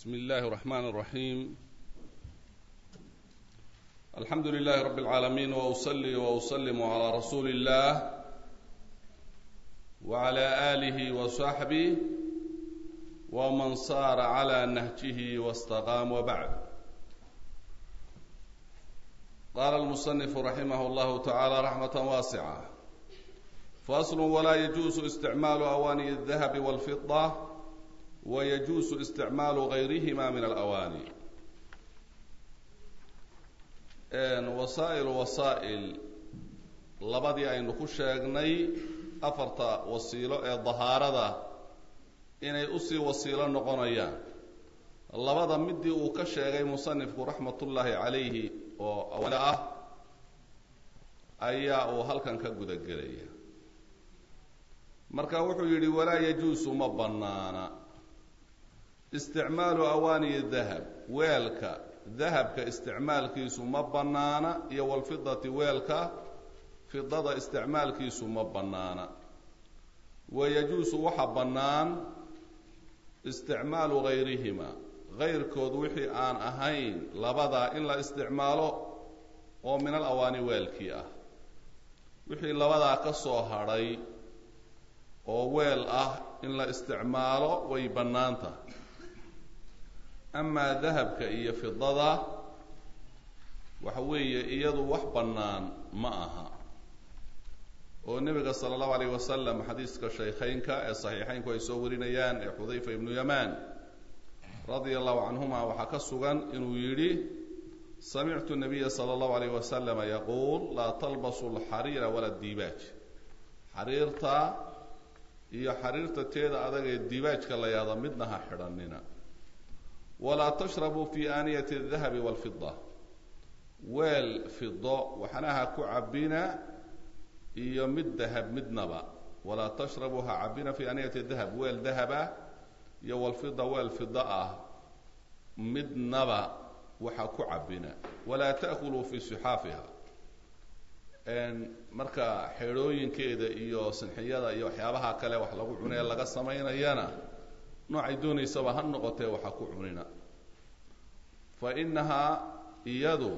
بسم الله الرحمن الرحيم الحمد لله رب العالمين واصلي واسلم على رسول الله وعلى اله وصحبه ومن صار على نهجه واستقام وبعد قال المصنف رحمه الله تعالى رحمه واسعه فاصل ولا يجوز استعمال اواني الذهب والفضه ويجوز استعمال غيرهما من الأواني wasaa'iل wasaa'il labadii aynu ku sheegnay afarta wasiilo ee dahaarada inay usii wasiilo noqonayaan labada midii uu ka sheegay musanifku raxmatullaahi calayhi oo awale ah ayaa uu halkan ka guda gelaya marka wuxuu yidhi walaa yajuusu ma bannaana isticmaalu awaaniyi dahab weelka dahabka isticmaalkiisu ma bannaana iyo walfidati weelka fidada isticmaalkiisu ma bannaana wayajuusu waxa bannaan isticmaalu gayrihima gayrkood wixii aan ahayn labadaa in la isticmaalo oo min al awaani weelkii ah wixii labadaa ka soo hadhay oo weel ah in la isticmaalo way bannaanta amaa dahabka iyo fidada waxa weeye iyadu wax bannaan ma aha oo nebiga sala allahu alayh wasalam xadiiska shaykhaynka ee saxiixaynku ay soo warinayaan ee xudayfa ibnu yamaan radia allahu canhuma waxaa ka sugan inuu yidhi samictu nabiya sala allahu alayh wasalama yaquul laa talbasu alxariira wala diibaaj xariirta iyo xariirta teeda adag ee diibaajka la yaada midna ha xidhannina walaa tashrabuu fi aaniyati aldahabi walfida weel fido waxna ha ku cabbina iyo mid dahab midnaba walaa tashrabuu ha cabbina fi aaniyati dahab weel dahaba iyo walfida weel fida ah midnaba waxa ku cabbina walaa ta'kuluu fi sixaafiha marka xeedhooyinkeeda iyo sinxiyada iyo waxyaabaha kale wax lagu cunee laga samaynayana noocay doonaysaba ha noqotee waxa ku cunina fa innahaa iyadu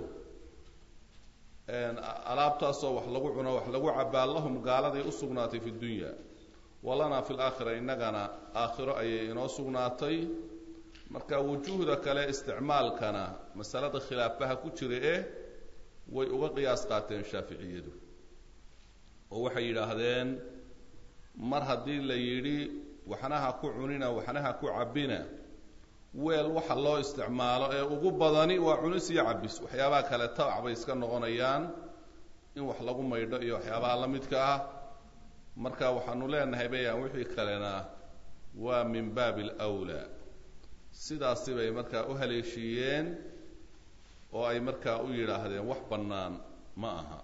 alaabtaasoo wax lagu cuno wax lagu cabbaa lahum gaaladay u sugnaatay fi dunya walanaa fi laakhira innagana aakhiro ayay inoo sugnaatay marka wujuuhda kale isticmaalkana masalada khilaafaha ku jira eh way uga qiyaas qaateen shaaficiyadu oo waxay yidhaahdeen mar haddii la yidhi waxna ha ku cunina waxna ha ku cabbina weel waxa loo isticmaalo ee ugu badani waa cunis iyo cabbis waxyaabaha kale tabac bay iska noqonayaan in wax lagu maydho iyo waxyaabaha la midka ah marka waxaanu leenahay bayaan wixii kalena waa min baabi alwlaa sidaasi bay markaa u haleeshiiyeen oo ay markaa u yidhaahdeen wax bannaan ma aha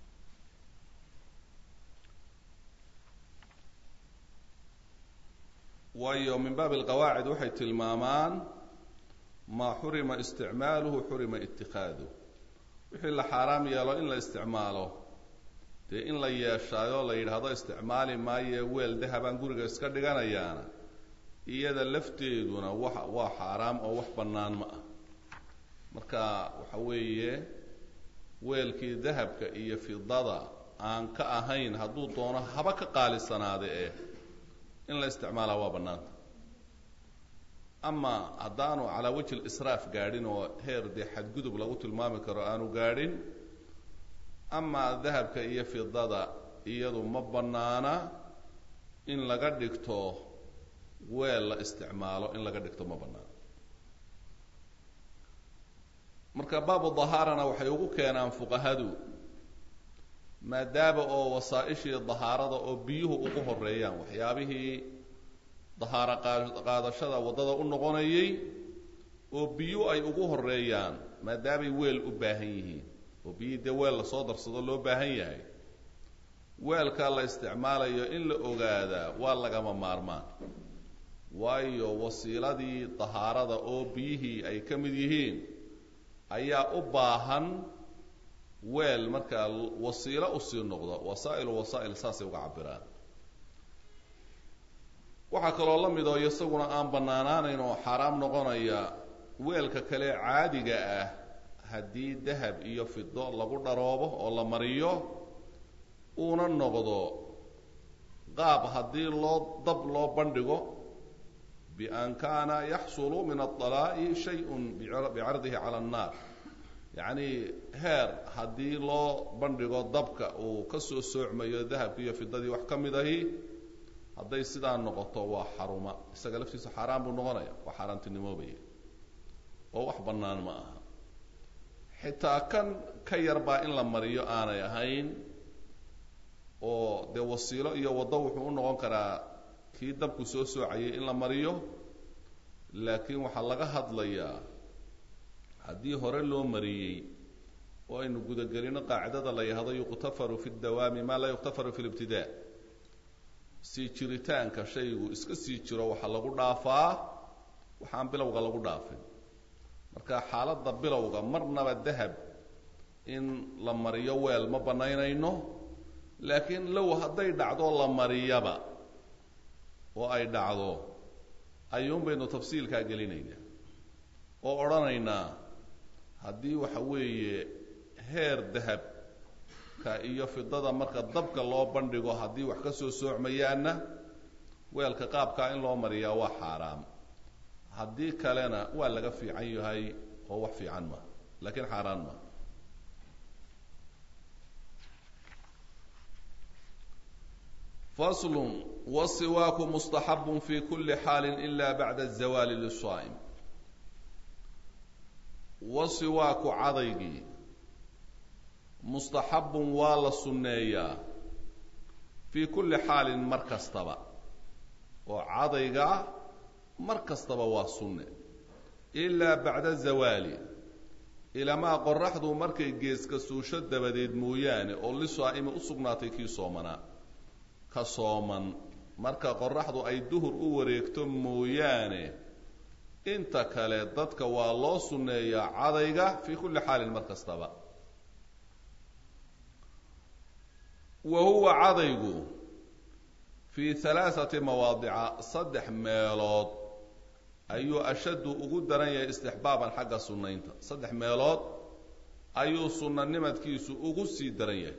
waayo min baabi alqawaacid waxay tilmaamaan maa xurima isticmaaluhu xurima itikaaduh wixii la xaaraam yeelo in la isticmaalo dee in la yeeshaayo la yidhaahdo isticmaali maaye weel dahabaan guriga iska dhiganayaana iyada lafteeduna wa waa xaaraam oo wax bannaan ma ah marka waxa weeye weelkii dahabka iyo fidada aan ka ahayn hadduu doono haba ka qaalisanaade eh in la isticmaalaa waa bannaanta ama haddaanu calaa wajhi lisraaf gaadhin oo heer dee xadgudub lagu tilmaami karo aanu gaadhin ama dahabka iyo fidada iyadu ma bannaana in laga dhigto weel la isticmaalo in laga dhigto ma bannaana marka baabu dahaarana waxay ugu keenaan fuqahadu maadaama oo wasaa-ishii dahaarada oo biyuhu ugu horeeyaan waxyaabihii dahaaro qaadashada waddada u noqonayay oo biyu ay ugu horeeyaan maadaamay weel u baahan yihiin oo biyihii dee weel lasoo darsado loo baahan yahay weelkaa la isticmaalayo in la ogaadaa waa lagama maarmaan waayo wasiiladii dahaarada oo biyihii ay ka mid yihiin ayaa u baahan weel markaa wasiilo usii noqdo wasaa'ilu wasaa'il saasay uga cabiraan waxaa kaloo la mid oo isaguna aan bannaanaanayn oo xaaraam noqonaya weelka kale caadiga ah haddii dahab iyo fido lagu dharoobo oo la mariyo uuna noqdo qaab haddii loo dab loo bandhigo bian kaana yaxsulu min aطalaa'i shayءun bicardihi cala annaar yacni heer haddii loo bandhigo dabka uu ka soo soocmayo dahabki iyo fidadii wax ka mid ahi hadday sidaa noqoto waa xaruma isaga laftiisa xaaraan buu noqonaya waa xaaraantinimoobaya oo wax bannaan ma aha xitaa kan ka yarbaa in la mariyo aanay ahayn oo dee wasiilo iyo waddo wuxuu u noqon karaa kii dabku soo soocayay in la mariyo laakiin waxaa laga hadlayaa haddii hore loo mariyey oo aynu gudagelino qaacidada la yahdo yuqtafaru fi dawaami maa laa yuqtafaru fi libtidaa sii jiritaanka shaygu iska sii jiro waxaa lagu dhaafaa waxaan bilowga lagu dhaafin marka xaaladda bilowga marnaba dahab in la mariyo weel ma bannaynayno laakiin low hadday dhacdo la mariyaba oo ay dhacdo ayuun baynu tafsiilkaa gelinaynaa oo odhanaynaa haddii waxa weeye heer dahabka iyo fidada marka dabka loo bandhigo haddii wax ka soo soocmayaanna weelka qaabkaa in loo mariyaa waa xaaraam haddii kalena waa laga fiican yahay oo wax fiican ma laakiin xaaraan ma fasl wasiwaaku mustaxabu fi kuli xaali ila bacda الzawaali liلsaa'im wasiwaaku cadaygii mustaxabun waa la sunneeyaa fii kulli xaalin mar kastaba oo cadayga mar kastaba waa sunne ilaa bacda zawaali ilamaa qoraxdu markay geeska suusho dabadeed mooyaane oo lisaa'imi u sugnaatay kii soomanaa ka sooman marka qoraxdu ay duhur u wareegto mooyaane inta kale dadka waa loo sunneeyaa cadayga fii kulli xaalin mar kastaba wa huwa cadaygu fii halaaثati mawaadica saddex meelood ayuu ashaddu ugu daran yahay istixbaaban xagga sunnaynta saddex meelood ayuu sunnanimadkiisu ugu sii daran yahay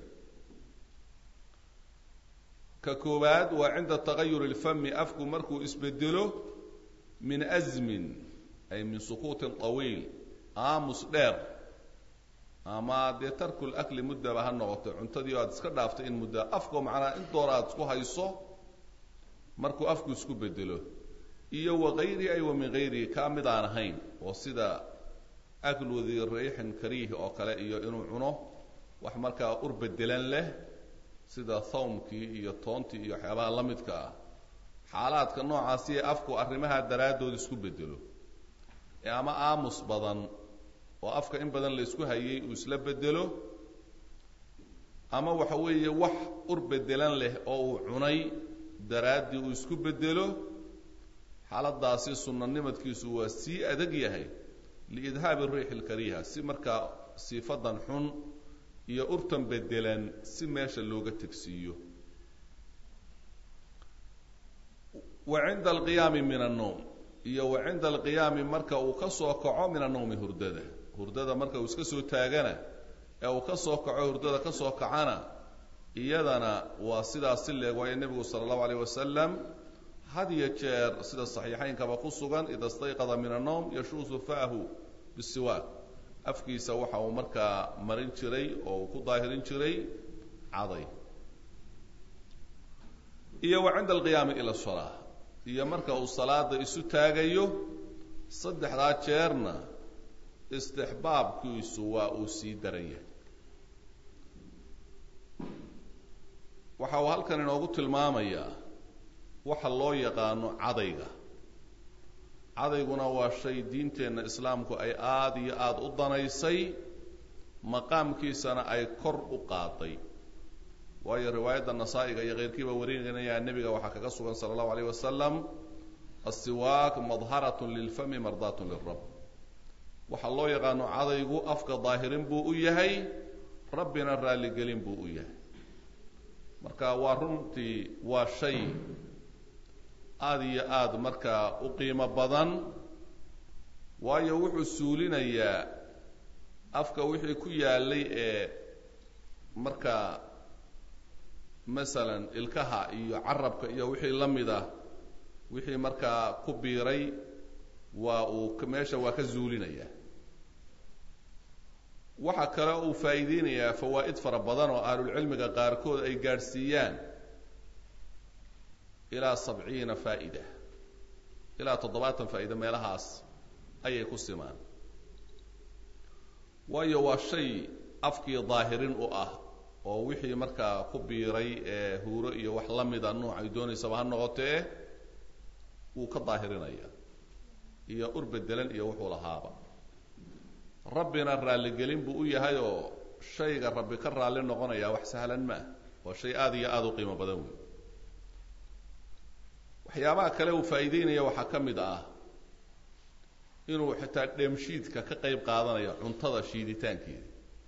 ka koowaad waa cinda tagayuri اlfami afku markuu isbedelo min azmin ay min sukuutin طawiil aamus dheer ama dee tarku lakli muddaba ha noqoto cuntadii aad iska dhaaftay in mudda afkoo macnaa in door aad isku hayso markuu afku isku bedelo iyo wakayrihi ay wa min gayrihi kaa mid aan ahayn oo sida aklu di riixin kariih oo kale iyo inuu cuno wax markaa ur bedelan leh sida thawmkii iyo toontii iyo waxyaabaha la midka ah xaalaadka noocaasi ee afku arrimaha daraaddood isku bedelo ee ama aamus badan oo afka in badan la isku hayay uu isla bedelo ama waxa weeye wax ur bedelan leh oo uu cunay daraaddii uu isku bedelo xaaladaasi sunnanimadkiisu waa sii adag yahay liidhaabi riixi lkariiha si markaa siifadan xun iyo urtan bedelan si meesha looga tegsiiyo wa cinda alqiyaami min annowm iyo wa cinda alqiyaami marka uu ka soo kaco min annowmi hurdada hurdada marka uu iska soo taagana ee uu ka soo kaco hurdada ka soo kacana iyadana waa sidaas si leeg waayo nebigu sala allahu alayh wasalam had iyo jeer sida saxiixaynkaba ku sugan ida stayqada min annowm yashuusu fa'hu bisiwaak afkiisa waxa uu markaa marin jiray oo uu ku daahirin jiray caday iyo wa cinda alqiyaami ila salaa iyo marka uu salaada isu taagayo saddexdaa jeerna istixbaabkiisu waa uu sii daran yahay waxa uu halkan inoogu tilmaamayaa waxa loo yaqaano cadayga cadayguna waa shay diinteenna islaamku ay aada iyo aada u danaysay maqaamkiisana ay kor u qaaday waayo riwaayadda nasaa-iga iyo keyrkiiba warinaynayaa nebiga waxaa kaga sugan sala allahu alayh wasalam asiwaak madharatun lilfami mardaatun lilrab waxaa loo yaqaano cadaygu afka daahirin buu u yahay rabbina raalligelin buu u yahay marka waa runtii waa shay aada iyo aada markaa u qiimo badan waayo wuxuu suulinayaa afka wixii ku yaalay ee markaa masalan ilkaha iyo carabka iyo wixii la mid ah wixii markaa ku biiray waa uu meesha waa ka zuulinayaa waxaa kale uu faa'iideynayaa fawaa'id fara badan oo ahlulcilmiga qaarkood ay gaadhsiiyaan ilaa sabciina faa'ida ilaa toddobaatan faa'iida meelahaas ayay ku simaan waayo waa shay afkii daahirin u ah oo wixii markaa ku biiray ee huuro iyo wax la mida nooc ay doonaysaba ha noqotee wuu ka daahirinaya iyo ur bedelan iyo wuxuu lahaaba rabbina raalligelin buu u yahay oo shayga rabbi ka raalli noqonaya wax sahlan ma ah waa shay aada iyo aada u qiimo badan wey waxyaabaha kale uu faa'iideynaya waxaa ka mid ah inuu xitaa dheemshiidka ka qayb qaadanayo cuntada shiiditaankeeda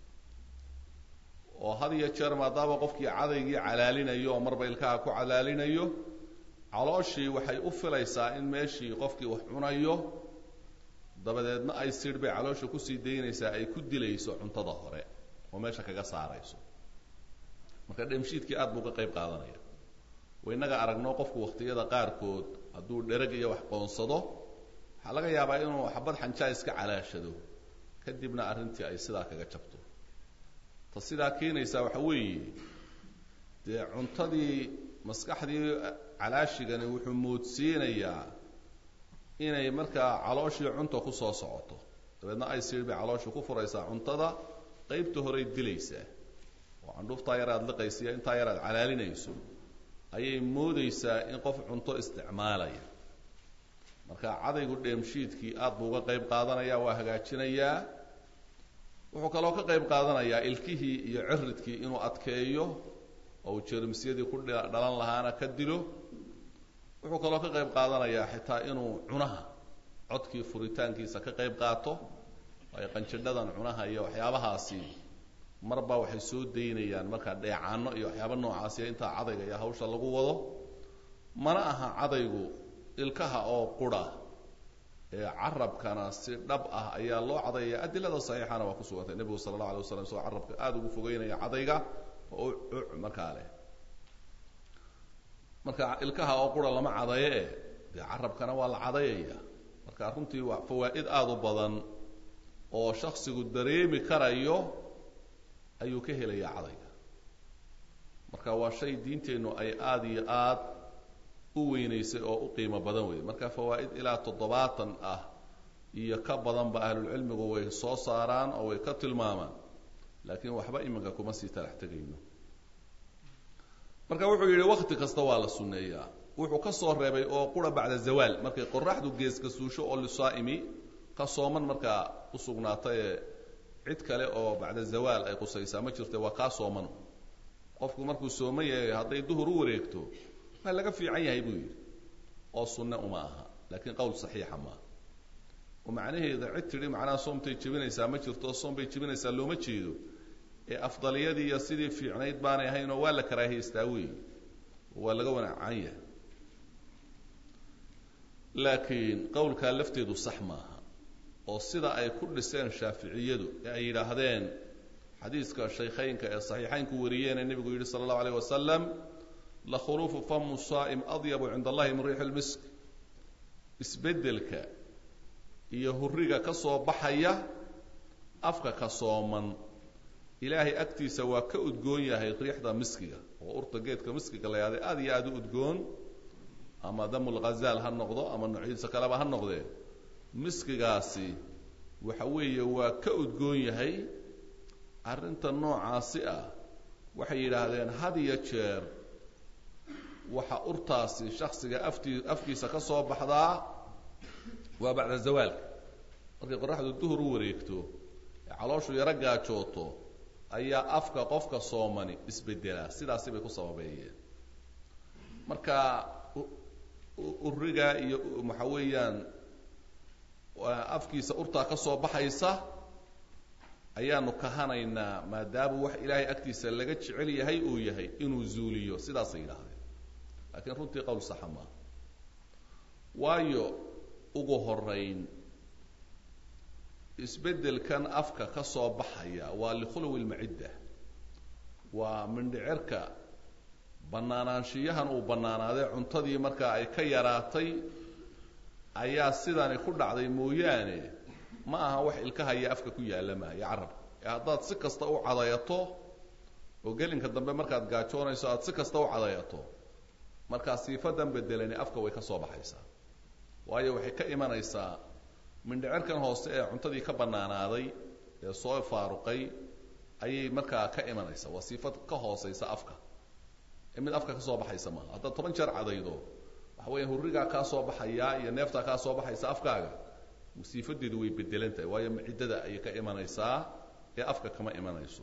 oo had iyo jeer maadaama qofkii cadaygii calaalinayo oo marba ilkaha ku calaalinayo calooshii waxay u filaysaa in meeshii qofkii wax cunayo dabadeedna ay sidh bay caloosha kusii daynaysaa ay ku dilayso cuntada hore oo meesha kaga saarayso marka dheemshiidkii aad buu ka qayb qaadanaya waynaga aragno qofku wakhtiyada qaarkood hadduu dherag iyo wax qoonsado waxaa laga yaabaa inuu xabad xanjaa iska calaashado kadibna arrintii ay sidaa kaga jabto ta sidaa keenaysaa waxa weeye dee cuntadii maskaxdii calaashigani wuxuu moodsiinayaa inay markaa calooshii cunta ku soo socoto dabeedna ay siir bay calooshii ku furaysaa cuntada qaybta horey dilaysaa oo candhuuftaa yar aad liqaysa iyo intaa yar aad calaalinayso ayay moodaysaa in qof cunto isticmaalaya marka cadaygu dheemshiidkii aad buu uga qayb qaadanaya waa hagaajinayaa wuxuu kaloo ka qayb qaadanayaa ilkihii iyo ciridkii inuu adkeeyo oo uu jermisyadii ku dhalan lahaana ka dilo wuxuu kaloo ka qayb qaadanayaa xitaa inuu cunaha codkii furitaankiisa ka qayb qaato waayo qanjidhadan cunaha iyo waxyaabahaasi marba waxay soo daynayaan markaa dheecaano iyo waxyaaba noocaasiya intaa cadayga iyo hawsha lagu wado mana aha cadaygu ilkaha oo qura ee carabkana si dhab ah ayaa loo cadayaya adilada saxiixana waa ku sugantay nebigu sala allahu alay waslam isagoo carabka aada ugu fogeynaya cadayga oo uc markaa leh marka ilkaha oo qura lama cadayo e dee carabkana waa la cadayaya marka runtii waa fawaa'id aada u badan oo shaksigu dareemi karayo ayuu ka helayaa cadayga marka waa shay diinteennu ay aada iyo aad u weynaysay oo u qiimo badan wey marka fawaa'id ilaa toddobaatan ah iyo ka badanba ahlulcilmigu way soo saaraan oo way ka tilmaamaan laakiin waxba iminka kuma sii talax tegayno marka wuxuu yidhi wakti kasta waa la sunneeyaa wuxuu ka soo reebay oo qura bacda zawaal markay qoraxdu geeska suusho oo lisaa'imi ka sooman markaa u sugnaatay ee cid kale oo bacda zawaal ay qusaysaa ma jirta waa kaa sooman qofku markuu sooman yahay hadday duhur u wareegto waa laga fiican yahay buu yidhi oo sunne uma aha laakiin qowl saxiixa maaha oo macnaheeda cid tidhi macnaha soomtay jebinaysaa ma jirto oo soom bay jebinaysaa looma jeedo ee afdaliyadii iyo sidii fiicnayd baanay ahayn oo waa la karaahiystaa weey waa laga wanacan yahay laakiin qowlkaa lafteedu sax maaha oo sida ay ku dhiseen shaaficiyadu ee ay yidhaahdeen xadiiska shaykhaynka ee saxiixaynku wariyeen ee nebigu yidhi sala allahu alayh wasalam lakhuluufu famu saa'im adyabu cinda allahi min riixi lmisk isbeddelka iyo hurriga ka soo baxaya afka ka sooman ilaahay agtiisa waa ka udgoon yahay riixda miskiga oo urta geedka miskiga la yahday aada iyo aada u udgoon ama damulghazaal ha noqdo ama noocyadiisa kaleba ha noqdee miskigaasi waxa weeye waa ka udgoon yahay arrinta noocaasi ah waxay yidhaahdeen had iyo jeer waxa urtaasi shaksiga aftii afkiisa ka soo baxdaa waa bacda zawaalka markay qoraxdu duhur u wareegto ee calooshu yaro gaajooto ayaa afka qofka soomani isbedelaa sidaasi bay ku sababeeyeen marka uriga iyo waxa weeyaan afkiisa urtaa ka soo baxaysa ayaanu kahanaynaa maadaama wax ilaahay agtiisa laga jecel yahay uu yahay inuu zuuliyo sidaasay yidhaahdeen laakiin runtii qowl saxa maaha waayo ugu horeyn isbeddelkan afka ka soo baxaya waa likhulwi lmacidda waa mindhicirka bannaanaanshiyahan uu bannaanaaday cuntadii markaa ay ka yaraatay ayaa sidani ku dhacday mooyaane ma aha wax ilkahaya afka ku yaalla maayo carabka ee haddaad si kasta u cadayato oo gelinka dambe markaad gaajoonayso aada si kasta u cadayato markaa siifadan bedelani afka way ka soo baxaysaa waayo waxay ka imanaysaa mindhicirkan hoose ee cuntadii ka bannaanaaday ee soo faaruqay ayay markaa ka imanaysaa waa siifad ka hooseysa afka ee mid afka ka soo baxaysa maaha haddaad toban jeer cadaydo waxa weya hurrigaa kaa soo baxayaa iyo neeftaa kaa soo baxaysa afkaaga siifadeedu way bedelan tahay waayo maciddada ayay ka imanaysaa ee afka kama imanayso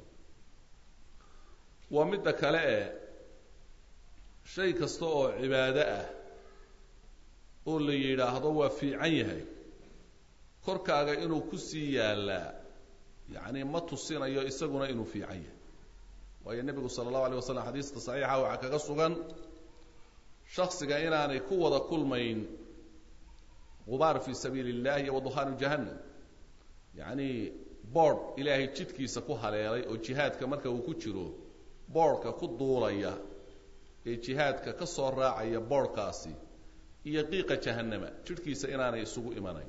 waa midda kale e shay kasta oo cibaado ah oo la yidhaahdo waa fiican yahay korkaaga inuu ku sii yaallaa yacni ma tusinayo isaguna inuu fiican yahay waayo nebigu sala allahu alay wasalam xadiista saxiixa waxaa kaga sugan shaksiga inaanay ku wada kulmayn gubaar fi sabiili illahi iyo waduhaanu jahannam yacni boord ilaahay jidkiisa ku haleelay oo jihaadka marka uu ku jiro boodhka ku duulaya ee jihaadka ka soo raacaya boodhkaasi iyo qiiqa jahannama jidhkiisa inaanay isugu imanayn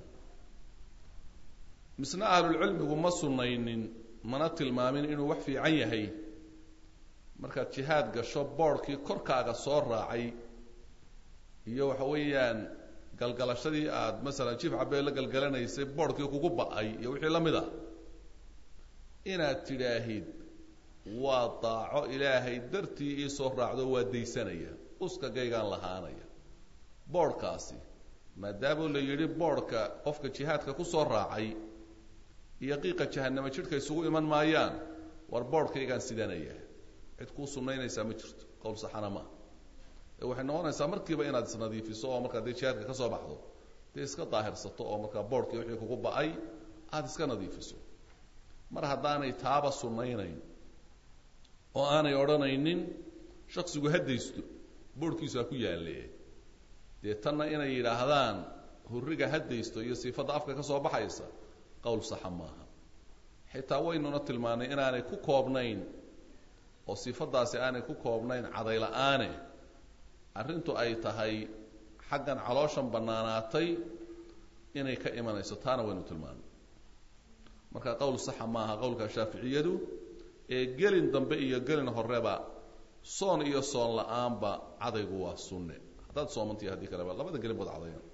misna ahlulcilmigu ma sunnaynin mana tilmaamin inuu wax fiican yahay markaad jihaad gasho boodhkii korkaaga soo raacay iyo waxa weeyaan galgalashadii aada masalan jiif cabee la galgalanaysay boodhkii kugu ba-ay iyo wixii la mid a inaad tidhaahid waa daaco ilaahay dartii ii soo raacdo waa daysanaya uskagaygaan lahaanaya boodhkaasi maadaama la yidhi boodhka qofka jihaadka ku soo raacay iyo qiiqa jahanamo jidhka isugu iman maayaan war boodhkaygaan sidanaya cid kuu sunnaynaysaa ma jirto qowl saxana maa ee waxay noqonaysaa markiiba inaad isnadiifiso oo markaa dee jihaadka ka soo baxdo dee iska daahirsato oo markaa boodhkii wixii kugu ba-ay aada iska nadiifiso mar haddaanay taaba sunnaynayn oo aanay odhanaynin shaksigu haddaysto boodhkiisu ha ku yaalle dee tanna inay yidhaahdaan hurriga haddaysto iyo siifadda afka ka soo baxaysa qowl saxa maaha xitaa waynuna tilmaanay inaanay ku koobnayn oo siifaddaasi aanay ku koobnayn cadayla-aane arrintu ay tahay xaggan calooshan bannaanaatay inay ka imanayso taana waynu tilmaanay marka qowl saxa maaha qowlka shaaficiyadu ee gelin dambe iyo gelin horeba soon iyo soon la-aanba cadaygu waa sunne haddaad soomantiyo haddii kaleba labada gelin bood cadayan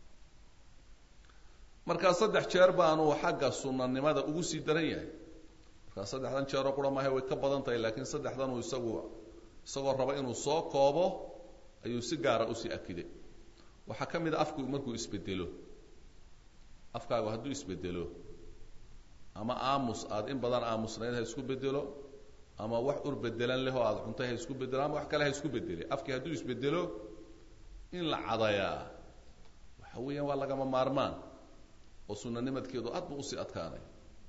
markaa saddex jeer baanuu xagga sunanimada ugu sii daran yahay markaa saddexdan jeeroo qura maaha way ka badan tahay laakiin saddexdanuu isagu isagoo raba inuu soo koobo ayuu si gaara usii akiday waxaa ka mid a afku markuu isbedelo afkaagu hadduu isbedelo ama aamus aada in badan aamusnayd ha isku bedelo ama wax ur bedelan leh oo aada cuntay ha isku bedelo ama wax kale ha isku bedele afkii hadduu isbedelo in la cadayaa waxa weeyaan waa lagama maarmaan oo sunanimadkeedu aad buu usii adkaanay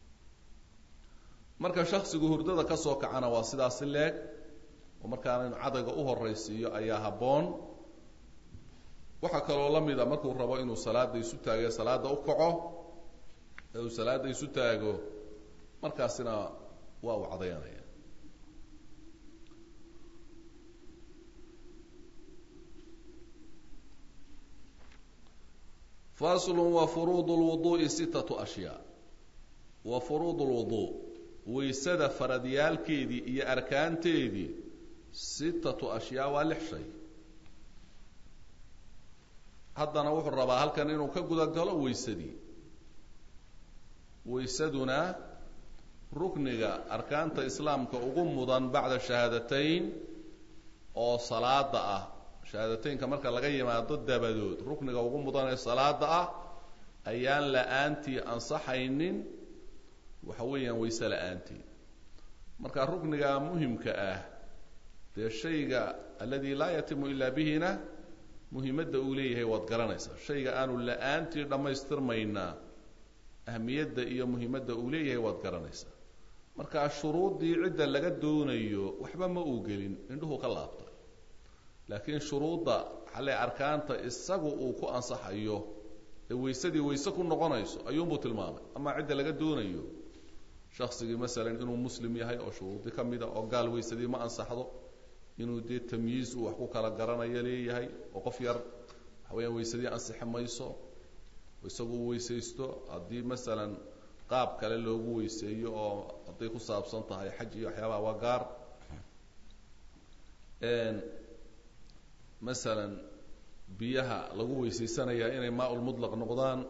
marka shaksigu hurdada ka soo kacana waa sidaasi leeg oo markaana inu cadayga u horaysiiyo ayaa habboon waxaa kaloo la mida markuu rabo inuu salaada isu taago salaada u kaco ee uu salaada isu taago markaasina waa uu cadayanaya fasl wfuruud lwuduui sittatu ashyaa wa furuud lwuduu waysada faradyaalkeedii iyo arkaanteedii sittatu ashyaa waa lix shay haddana wuxuu rabaa halkan inuu ka guda galo waysadii waysaduna rukniga arkaanta islaamka ugu mudan bacda shahaadateyn oo salaada ah shahaadateynka marka laga yimaado dabadood rukniga ugu mudan ee salaada ah ayaan la-aantii ansaxaynin waxa weeyaan wayse la-aantii marka rukniga muhimka ah dee shayga aladi laa yatimu ilaa bihina muhimadda uu leeyahay waad garanaysaa shayga aanu la-aantii dhammaystirmaynaa ahmiyadda iyo muhimadda uu leeyahay waad garanaysaa marka shuruuddii cidda laga doonayo waxba ma uu gelin indhuhu ka laabta laakiin shuruudda xale arkaanta isagu uu ku ansaxayo ee waysadii wayse ku noqonayso ayuunbuu tilmaamay ama cidda laga doonayo shaksigii masalan inuu muslim yahay oo shuruudi ka mida oo gaal waysadii ma ansaxdo inuu dee tamyiiz uu wax ku kala garanayo leeyahay oo qof yar waxa weyaan waysadii ansixi mayso isagu uu weysaysto haddii masalan qaab kale loogu weyseeyo oo hadday ku saabsan tahay xaj iyo waxyaabaha waa gaar masalan biyaha lagu weysaysanayaa inay maa-ul mutlaq noqdaan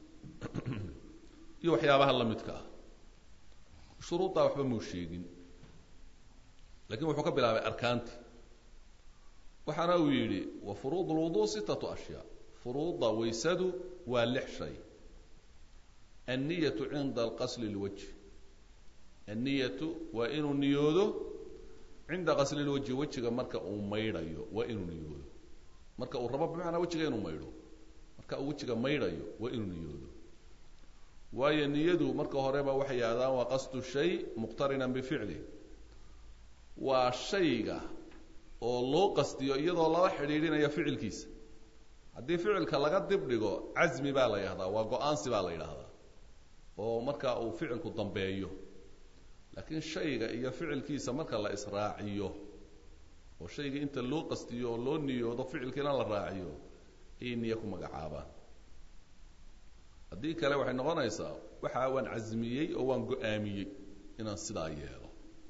iyo waxyaabaha la midka ah shuruuddaa waxba muu sheegin lakin wuxuu ka bilaabay arkaanti waxaana uu yidhi wa furuud lwudu sitatu ashyaa furuudda waysadu waa lix shay anniyatu cinda alqasli lwajh anniyatu waa inuu niyoodo cinda qasli lwajhi wejiga marka uu maydhayo waa inuu niyoodo marka uu rabo bimacnaa wejiga inuu maydho marka uu wejiga maydhayo waa inuu niyoodo waayo niyadu marka horeba waxay yidhahdaan waa qasdu shay muqtarinan bificlih waa shayga oo loo qastiyo iyadoo lala xidhiidhinaya ficilkiisa haddii ficilka laga dib dhigo casmi baa la yidhahdaa waa go-aansi baa la yidhaahdaa oo marka uu ficilku dambeeyo laakiin shayga iyo ficilkiisa marka la israaciyo oo shayga inta loo qastiyo oo loo niyoodo ficilkiina la raaciyo ayay niye ku magacaabaan haddii kale waxay noqonaysaa waxa waan casmiyey oo waan go-aamiyey inaan sidaa yeelo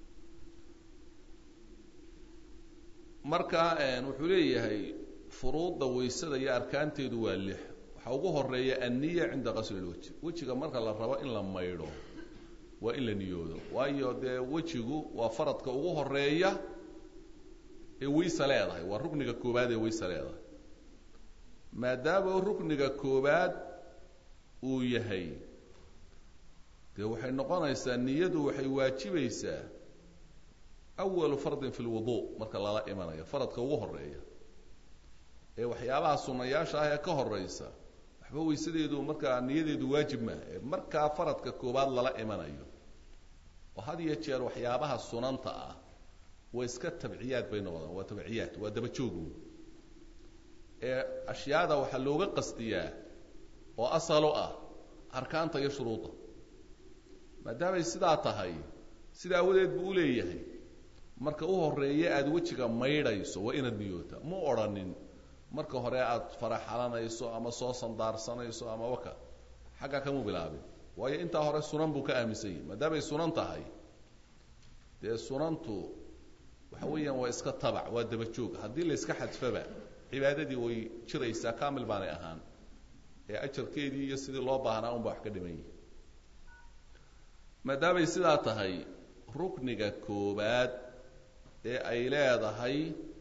marka wuxuu leeyahay furuudda waysada iyo arkaanteedu waa lix waxaa ugu horeeya anniya cinda qasli lwajhi wejiga marka la rabo in la maydho waa in la niyoodo waayo dee wejigu waa faradka ugu horeeya ee wayse leedahay waa rukniga koobaad ee wayse leedahay maadaama rukniga koobaad uu yahay dee waxay noqonaysaa niyadu waxay waajibaysaa awalu fardin fi lwudu marka lala imanayo faradka ugu horeeya ee waxyaabaha sunayaasha ah ee ka horeysa waxba waysadeedu markaa niyadeedu waajib maaha ee markaa faradka koobaad lala imanayo oo had iyo jeer waxyaabaha sunanta ah waa iska tabciyaad bay noqdaan waa tabciyaad waa dabajoogu ee ashyaada waxaa looga qastiyaa oo asalo ah arkaanta iyo shuruudda maadaamay sidaa tahay sida awadeed buu uleeyahay marka u horeeya aada wejiga maydhayso waa inaad niyoota mu odrhanin marka hore aada faraxalanayso ama soo sandaarsanayso ama waka xaggaa kamu bilaabin waayo intaa hore sunan buu ka aaminsan yahi maadaamay sunan tahay dee sunantu waxa weeyaan waa iska tabac waa dabajoog haddii la iska xadfaba cibaadadii way jiraysaa kamil baanay ahaan ee ajarkeedii iyo sidii loo baahnaa unba wax ka dhiman yihi maadaamay sidaa tahay rukniga koobaad ee ay leedahay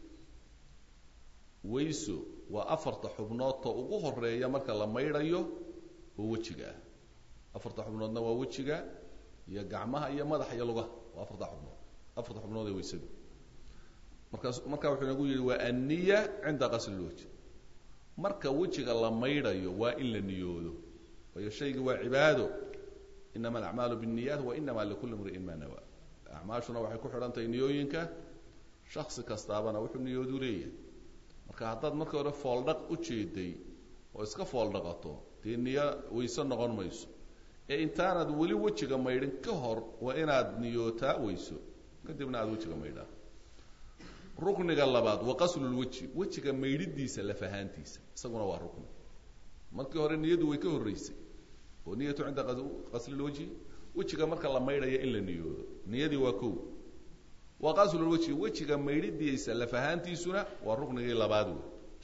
wayso waa afarta xubnoodta ugu horeeya marka la maydhayo oo wejiga ah afarta xubnoodna waa wejiga iyo gacmaha iyo madaxa iyo lugaha waa afarta xubnood afarta xubnood ee waysadu markaas marka wuxuu inagu yihi waa anniya cinda qasli lwajh marka wejiga la maydhayo waa in la niyoodo waayo shayga waa cibaado inama alacmaalu biاnniyaat wa inama likuli mri'in ma nawa acmaashuna waxay ku xidhan tahay niyooyinka shaksi kastaabana wuxuu niyoodu leeyahay marka haddaad marka hore fooldhaq u jeeday oo iska fooldhaqato dee niyo wayse noqon mayso ee intaanad weli wejiga maydhin ka hor waa inaad niyootaa weyso kadibna aada wejiga maydhaa rukniga labaad wa qaslulweji wejiga maydhidiisa laf ahaantiisa isaguna waa rukni markii hore niyadu way ka horreysay oo niyatu cinda qaslilwajhi wejiga marka la maydhaya in la niyoodo niyadii waa kow wa qaslulwajhi wejiga maydhidiisa laf ahaantiisuna waa ruknigii labaad wey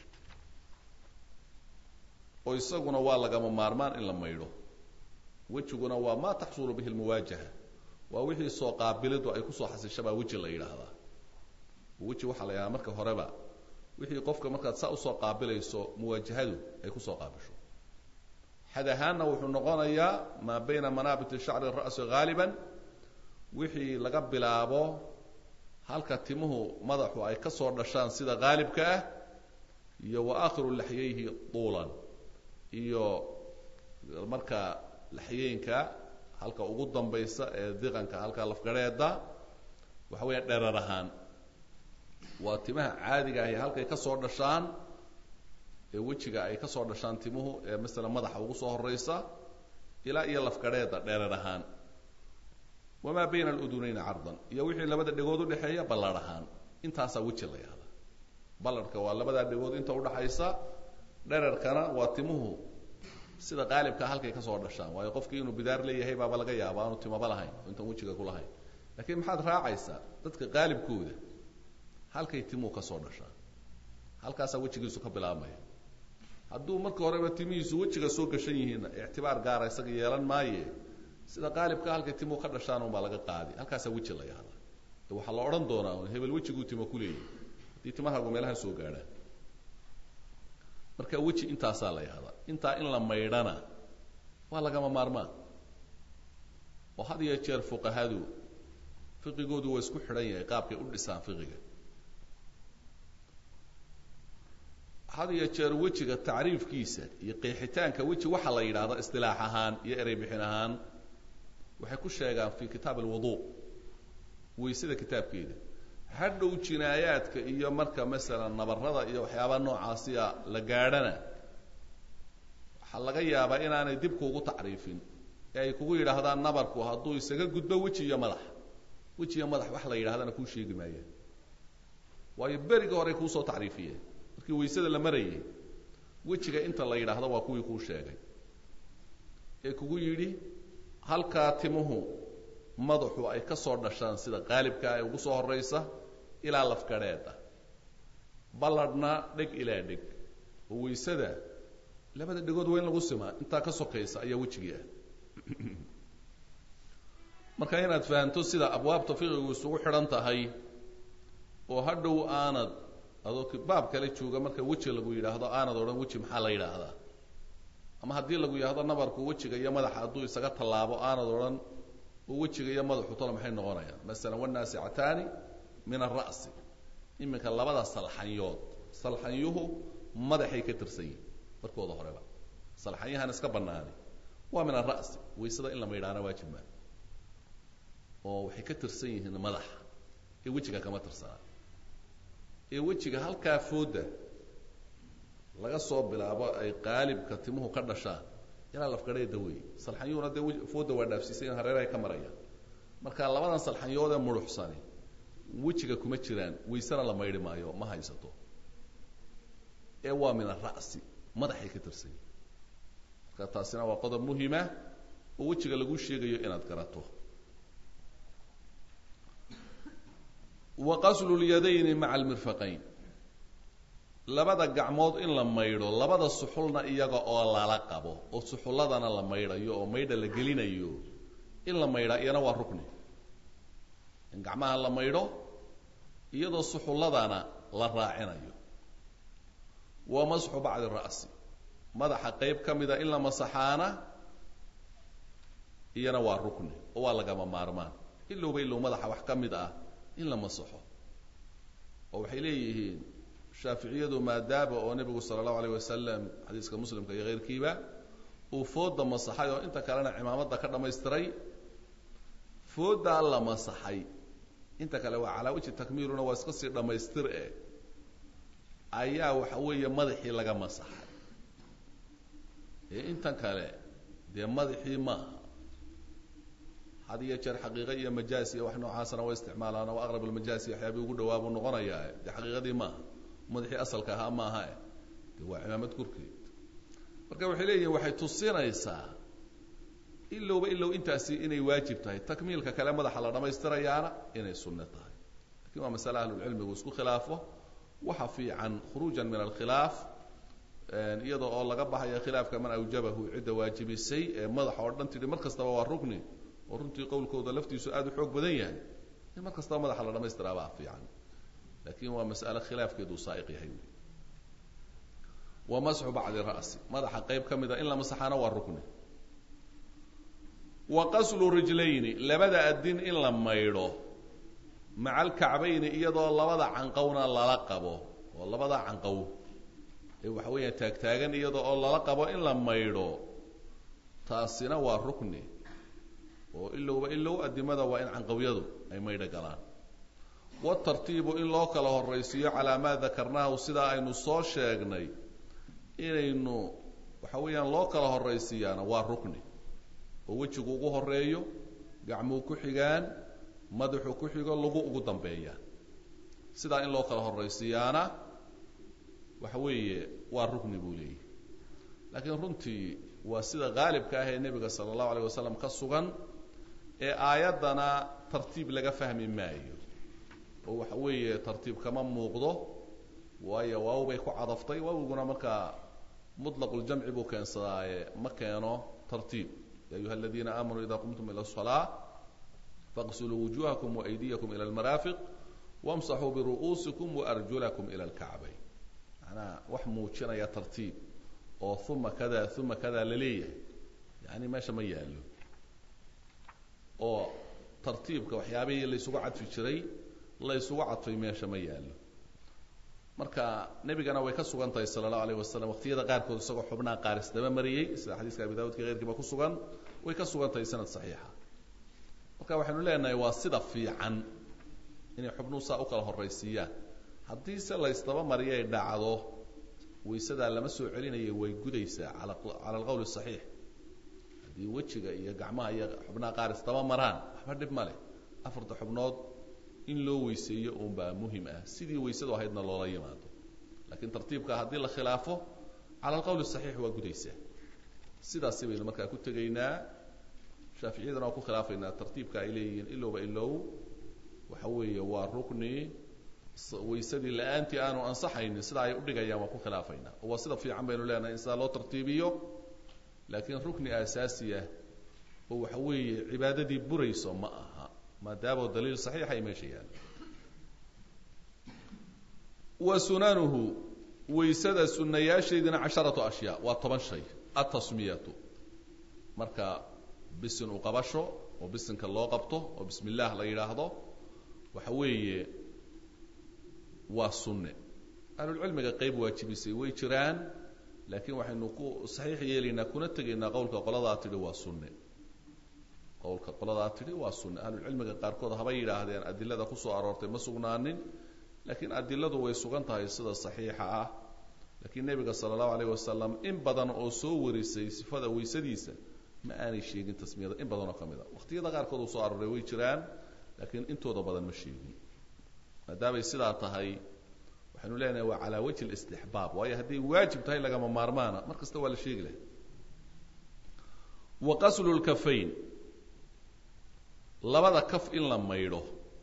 oo isaguna waa lagama maarmaan in la maydho wejiguna waa ma taxsulu bihi lmuwaajaha waa wixii soo qaabilidu ay kusoo xasishabaa weji la yidhaahdaa weji waxaa la yidhahdaa marka horeba wixii qofka markaad saa usoo qaabilayso muwaajahadu ay kusoo qaabisho xad ahaanna wuxuu noqonayaa maa bayna manaabit shacri ra'si haaliban wixii laga bilaabo halka timuhu madaxu ay ka soo dhashaan sida haalibka ah iyo wa aakhiru laxyayhi tuulan iyo marka laxyeenka halka ugu dambaysa ee diqanka halka lafgarheeda waxa weeya dherar ahaan waa timaha caadiga ahi halkay ka soo dhashaan ee wejiga ay ka soo dhashaan timuhu ee masalan madaxa ugu soo horeysa ilaa iyo lafgadheeda dheerer ahaan wamaa bayna aludunayni cardan iyo wixii labada dhegood udhexeeya ballarh ahaan intaasaa weji la yahda ballarhka waa labadaa dhegood inta udhaxaysa dherarkana waa timuhu sida qaalibka halkay ka soo dhashaan waayo qofkii inuu bidaar leeyahay baaba laga yaaba aanu timaba lahayn oo intaan wejiga ku lahayn laakiin maxaad raacaysaa dadka qaalibkooda halkay timuhu ka soo dhashaan halkaasaa wejigiisu ka bilaabmaya hadduu marka horeba timihiisu wejiga soo gashan yihiinna ictibaar gaara isaga yeelan maaye sida qaalibka halkay timuhu ka dhashaan unbaa laga qaadi halkaasaa weji la yahda waxaa la odhan doonaa hebel wejiguu timo kuleeyahy haddii timahaagu meelaha soo gaadhaan marka weji intaasaa la yahdaa intaa in la maydhana waa lagama maarmaan oo had iyo jeer fuqahadu fiqigoodu waa isku xidhan yahay qaabkay u dhisaan fiqiga had iyo jeer wejiga tacriifkiisa iyo qeexitaanka weji waxaa la yidhaahda istilaax ahaan iyo erey bixin ahaan waxay ku sheegaan fi kitaab alwudu waysada kitaabkeeda hadhow jinaayaadka iyo marka masalan nabarada iyo waxyaabaha noocaasiya la gaadhana waxaa laga yaabaa inaanay dib kuugu tacriifin ee ay kugu yidhaahdaan nabarku hadduu isaga gudbo weji iyo madax weji iyo madax wax la yidhahdana kuu sheegi maayaan waayo beriga horey kuusoo tacriifiyeen markii waysada la marayay wejiga inta la yidhaahdo waa kuwii kuu sheegay ee kugu yidhi halkaa timuhu madaxu ay ka soo dhashaan sida qaalibka ee ugu soo horeysa ilaa lafgadheeda balladhna dheg ilaa dheg oo waysada labada dhegood waa in lagu simaa intaa ka sokaysa ayaa wejigii ah marka inaad fahamto sida abwaabta fiqigu isugu xidhan tahay oo hadhow aanad adoo baab kale jooga marka weji lagu yidhaahdo aanad odhan weji maxaa la yidhaahdaa ama haddii lagu yidhaahdo nabarku wejiga iyo madaxa hadduu isaga tallaabo aanad odhan oo wejiga iyo madaxu talo maxay noqonayaan masalan wanaasicataani min alra'si iminka labada salxanyood salxanyuhu madaxay ka tirsan yihin markooda horeba salxanyahan iska banaani waa min alra'si waysada in la maydhaana waajib maa oo waxay ka tirsan yihiin madaxa ee wejiga kama tirsanaa ee wejiga halkaa fooda laga soo bilaabo ay qaalibka timuhu ka dhashaan ilaa lafgadheeda wey salxanyuhuna dee fooda waa dhaafsiisay in hareerahay ka marayaan marka labadan salxanyood ee muruxsani wejiga kuma jiraan waysana la maydhi maayo ma haysato ee waa min ara'si madaxay ka tirsan yihin marka taasina waa qodob muhima oo wejiga lagu sheegayo inaad garato wa qaslu lyadayni maca almirfaqayn labada gacmood in la maydho labada suxulna iyaga oo lala qabo oo suxulladana la maydhayo oo maydha la gelinayo in la maydhaa iyana waa rukni in gacmaha la maydho iyadoo suxulladana la raacinayo wa masxu bacdi ra'si madaxa qayb ka mida in la masaxaana iyana waa rukni oo waa lagama maarmaan ilowba ilow madaxa wax ka mid ah in la masaxo oo waxay leeyihiin shaaficiyadu maadaaba oo nebigu sala allahu alayh wasalam xadiiska muslimka iyo keyrkiiba uu fooda masaxay oo inta kalena cimaamada ka dhammaystiray foodaa la masaxay inta kale waa calaa wajhi takmiiluna waa iska sii dhammaystir e ayaa waxa weeye madaxii laga masaxay ee intan kale dee madaxii maaha had iyo jeer xaqiiqa iyo majaas iyo wax noocaasana waa isticmaalaan oo aqrab almajaasi waxyaabii ugu dhawaa buu noqonayaa dee xaqiiqadii maaha madaxii asalka ahaa maaha e de waa cimaamad korkeed marka waxay leeyihin waxay tusinaysaa ilowba ilow intaasi inay waajib tahay takmiilka kale madaxa la dhammaystirayaana inay sunno tahay lakin waa masale ahlulcilmigu isku khilaafo waxa fiican khuruujan min alkhilaaf iyada oo laga baxaya khilaafka man awjabahu cidda waajibisay ee madaxa oo dhan tidhi mar kastaba waa rukni oo runtii qowlkooda laftiisu aada u xoog badan yahay in mar kastaba madaxa la dhamaystiraabaa fiican lakin waa mas'ale khilaafkeedu saa'iq yahay wy wa masxu bacdi ra'si madaxa qayb ka mida in la masaxaana waa rukni wa qaslu rijlayni labada adin in la maydho maca alkacbayni iyadoo labada canqowna lala qabo oo labada canqow ee waxa weeya taagtaagan iyadoo oo lala qabo in la maydho taasina waa rukni oo ilowba ilow adimada waa in canqowyadu ay maydho galaan watartiibu in loo kala horaysiiyo calaa maa dakarnaahu sidaa aynu soo sheegnay inaynu waxa weeyaan loo kala horaysiiyaana waa rukni oo wejigu ugu horeeyo gacmuu ku xigaan madaxu ku xigo lagu ugu dambeeya sidaa in loo kala horaysiiyaana waxa weeye waa rukni buu leeyahy laakiin runtii waa sida qaalibka ah ee nebiga sala allahu alayh wasalam ka sugan ee aayaddana tartiib laga fahmi maayo oo waxa weeye tartiib kama muuqdo waayo waaw bay ku cadaftay waawiguna markaa muطlaqu-ljamci buu keensadaaye ma keeno tartiib ya ayuha aladiina aamanuu ida qumtum ila الصalaaة faqsuluu wujuhakum waaydiyakum ila اlmaraafiq wamsaxuu biru'uusikum waarjulakum ila اlkacbayn manaa wax muujinaya tartiib oo uma kada uma kada laleeyahay yani meesha ma yaalo oo tartiibka waxyaabihii laysugu cadfi jiray laysugu cadfay meesha ma yaalo marka nebigana way ka sugan tahay sala allahu alayh wasalam waqtiyada qaarkood isagoo xubnaha qaaris daba mariyey sida xadiiska abi daawudka keyrkiiba ku sugan way ka sugan tahay sanad saxiixa marka waxaynu leenahay waa sida fiican inay xubnuhu saa u kala horaysiiyaan haddii se laysdaba mariyo ay dhacdo waysadaa lama soo celinayo way gudaysaa ala cala alqowl saxiix haddii wejiga iyo gacmaha iyo xubnaha qaaris daba maraan waxba dhib ma leh afarta xubnood in loo weyseeyo uunbaa muhim ah sidii weysadu ahaydna loola yimaado laakiin tartiibka haddii la khilaafo cala alqowl saxiix waa gudaysaa sidaasi baynu markaa ku tegaynaa shaaficiyadana waa ku khilaafaynaa tartiibka ay leeyihiin ilowba ilow waxa weeye waa rukni waysadii la-aantii aanu ansaxaynin sida ay udhigayaan waan ku khilaafaynaa oo waa sida fiican baynu leenahay in sidaa loo tartiibiyo laakiin rukni asaasiya oo waxa weeye cibaadadii burayso ma aha maadaamo daliil saxiixa ay meesha yaalo wa sunanuhu waysada sunayaasheedina casharatu ashyaa waa toban shay atasmiyatu marka bisin u qabasho oo bisinka loo qabto oo bismi illaah la yidhaahdo waxa weeye waa sunne ahlulcilmiga qayb waajibisay way jiraan laakiin waxaynu ku saxiix yeelaynaa kuna tegaynaa qowlka qoladaa tidhi waa sunne qowlka qoladaa tidhi waa sunne ahlulcilmiga qaarkood habay yidhaahdeen adilada kusoo aroortay ma sugnaanin laakiin adiladu way sugan tahay sida saxiixa ah laakiin nebiga sala allahu alayh wasalam in badan oo soo warisay sifada weysadiisa ma aanay sheegin tasmiyada in badan oo ka mid a waqtiyada qaarkood uu soo arooray way jiraan laakiin intooda badan ma sheegin maadaamay sidaa tahay waxaynu leenahay waa calaa wajhi listixbaab waayo hadday waajib tahay lagama maarmaana mar kasta waa la sheegi lahay wa qaslu lkafayn labada kaf in la maydho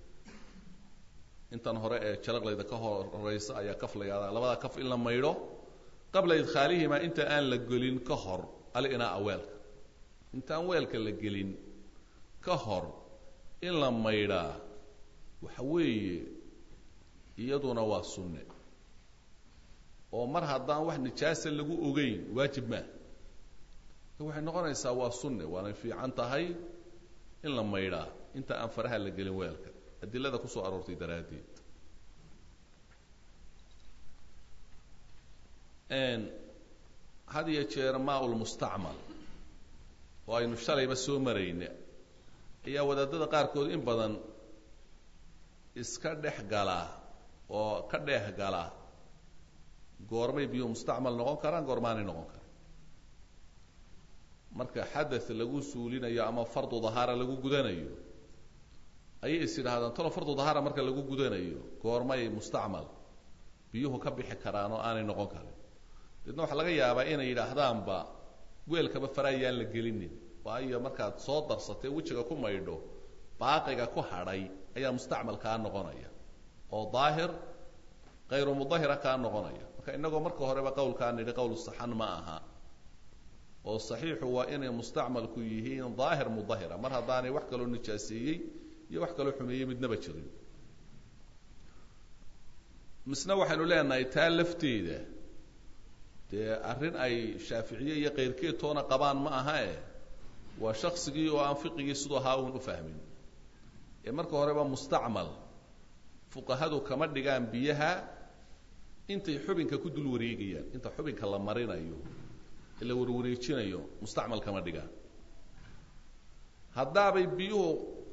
intan hore ee jalaqlayda ka horeysa ayaa kaf la yahdaa labada kaf in la maydho qabla idkhaalihimaa inta aan la gelin ka hor alinaa weelka intaan weelka la gelin ka hor in la maydhaa waxa weeye iyaduna waa sunne oo mar haddaan wax nijaasa lagu ogeyn waajib maa waxay noqonaysaa waa sunne waanay fiican tahay in la maydhaa inta aan faraha la gelin weelka adilada kusoo aroortay daraaddeed had iyo jeer maa-ulmustacmal oo aynu shalayba soo marayna ayaa wadaadada qaarkood in badan iska dhex gala oo ka dheeh gala goormay biyuhu mustacmal noqon karaan goormaanay noqon karaan marka xadath lagu suulinayo ama fardu dahaara lagu gudanayo ayay is yidhahdaan tolo fardu dahaara marka lagu gudanayo goormay mustacmal biyuhu ka bixi karaan oo aanay noqon karin deedna waxaa laga yaabaa inay yidhaahdaanba weelkaba faraayaan la gelinin waayo markaad soo darsatay wejiga ku maydho baaqiga ku hadhay ayaa mustacmal kaa noqonaya oo daahir kayru mudahira kaa noqonaya marka inagoo marka horeba qowlkaa nidhi qowl saxan ma aha oo saxiixu waa inay mustacmalku yihiin daahir mudahira mar haddaanay wax kaloo nijaaseeyey iyo wax kaloo xumeeyey midnaba jirin misna waxaynu leenahay taa lafteeda dee arrin ay shaaficiye iyo kayrkeed toona qabaan ma aha e waa shaksigii oo aan fiqigii siduu ahaa uun u fahmin ee marka horeba mustacmal fuqahadu kama dhigaan biyaha intay xubinka ku dul wareegayaan inta xubinka la marinayo ee la warwareejinayo mustacmal kama dhigaan haddaabay biyuhu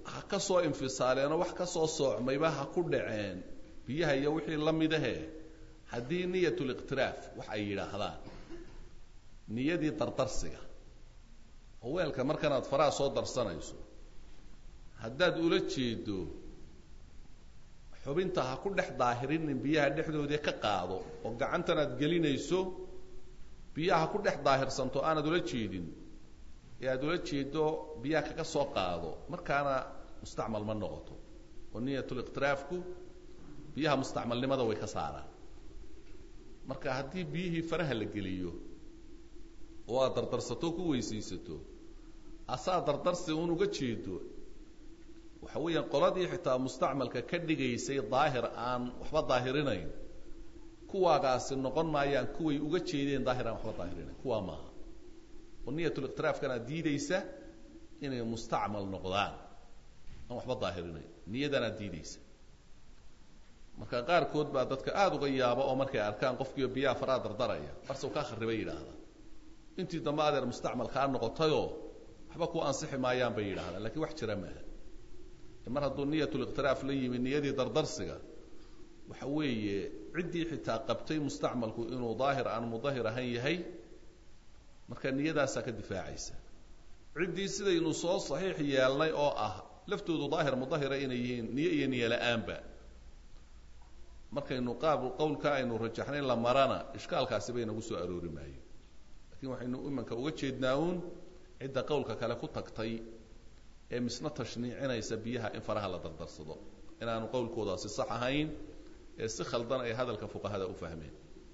ha ka soo infisaaleenoo wax ka soo soocmayba ha ku dhaceen biyaha iyo wixii la midahe haddii niyatuliqtiraaf wax ay yidhaahdaan niyadii dardarsiga oo weelka markanaad faraha soo darsanayso haddaad ula jeedo xubinta ha ku dhex daahirinin biyaha dhexdoodii ka qaado oo gacantan aad gelinayso biyaha ha ku dhex daahirsanto aanad ula jeedin ee aad ula jeedo biyaha kaga soo qaado markaana mustacmal ma noqoto oo niyatuliqtiraafku biyaha mustacmalnimada way ka saaraan marka haddii biyihii faraha la geliyo oo aad dardarsato ku weysaysato asaa dardarsi un uga jeedo waxa weeyaan qoladii xitaa mustacmalka ka dhigaysay daahir aan waxba daahirinayn kuwaagaasi noqon maayaan kuway uga jeedeen daahir aan waxba daahirinayn kuwaa maaha oo niyatuliqtiraafkana diidaysa inay mustacmal noqdaan aan waxba daahirinayn niyadanaad diidaysa marka qaarkood baa dadka aada uga yaaba oo markay arkaan qofkiio biyaha faraha dardaraya barsaw kaa kharibay yidhaahdaa intii dambe adeer mustacmal kaa noqotayoo waxba ku ansixi maayaan bay yidhahdaan lakiin wax jira maaha mar hadduu niyatuliqtiraaf la yimi niyadii dardarsiga waxa weeye ciddii xitaa qabtay mustacmalku inuu daahir aan mudahir ahayn yahay marka niyadaasaa ka difaacaysa ciddii sidaynu soo saxiix yeelnay oo ah laftoodu daahir mudahira inay yihiin niyo iyo niyo la-aanba markaynu qaab qowlka aynu rajaxnayn la marana ishkaalkaasi bay nagu soo aroori maayo lakiin waxaynu imanka uga jeednaa uun cidda qowlka kale ku tagtay ee misna tashniicinaysa biyaha in faraha la dardarsado inaanu qowlkoodaasi sax ahayn ee si khaldan ay hadalka fuqahada u fahmeen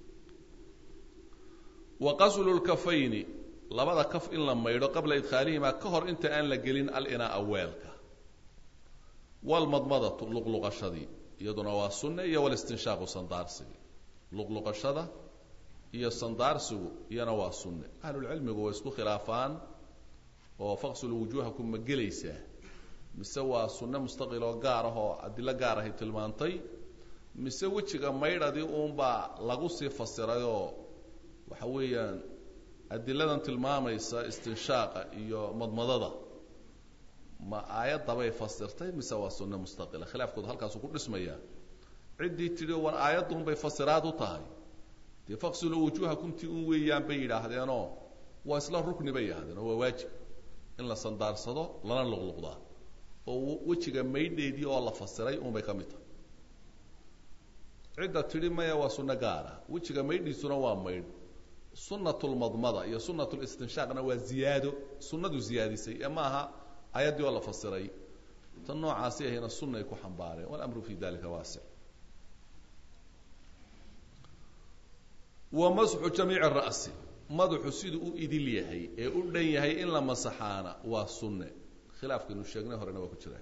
wa qaslu lkafayni labada kaf in la maydho qabla idkhaalihimaa ka hor inta aan la gelin alinaa'a weelka walmadmadatu luqluqashadii iyaduna waa sunne iyo walistinshaaqu sandaarsigii luqluqashada iyo sandaarsigu iyana waa sunne ahlulcilmigu way isku khilaafaan oo faqsulu wujuuhakum ma gelaysaa mise waa sunne mustaqil oo gaar ah oo adilo gaar ahay tilmaantay mise wejiga maydhadii uunbaa lagu sii fasirayoo waxa weeyaan adiladan tilmaamaysa istinshaaqa iyo madmadada ma aayaddabay fasirtay mise waa sunne mustaqila khilaafkoodu halkaasuu ku dhismayaa ciddii tidhi war aayadduunbay fasiraad u tahay dee faqsulu wujuuhakum ti un weeyaan bay yidhaahdeenoo waa isla rukni bay yidhahdeen oo waa waajib in la sandaarsado lana luqluqdaa oo wejiga maydheedii oo la fasiray unbay ka mid tahay cidda tidhi maya waa sunno gaara wejiga maydhiisuna waa maydh sunatulmadmada iyo sunatulistinshaaqna waa ziyaado sunnadu ziyaadisay ee maaha ayaddii oo la fasiray tan noocaasi ahayna sunnay ku xambaareen walamru fi dalika waasic wa masxu jamiici ra'si madaxu siduu u idil yahay ee u dhan yahay in la masaxaana waa sunne khilaafkaynu sheegnay horena waa ku jiraa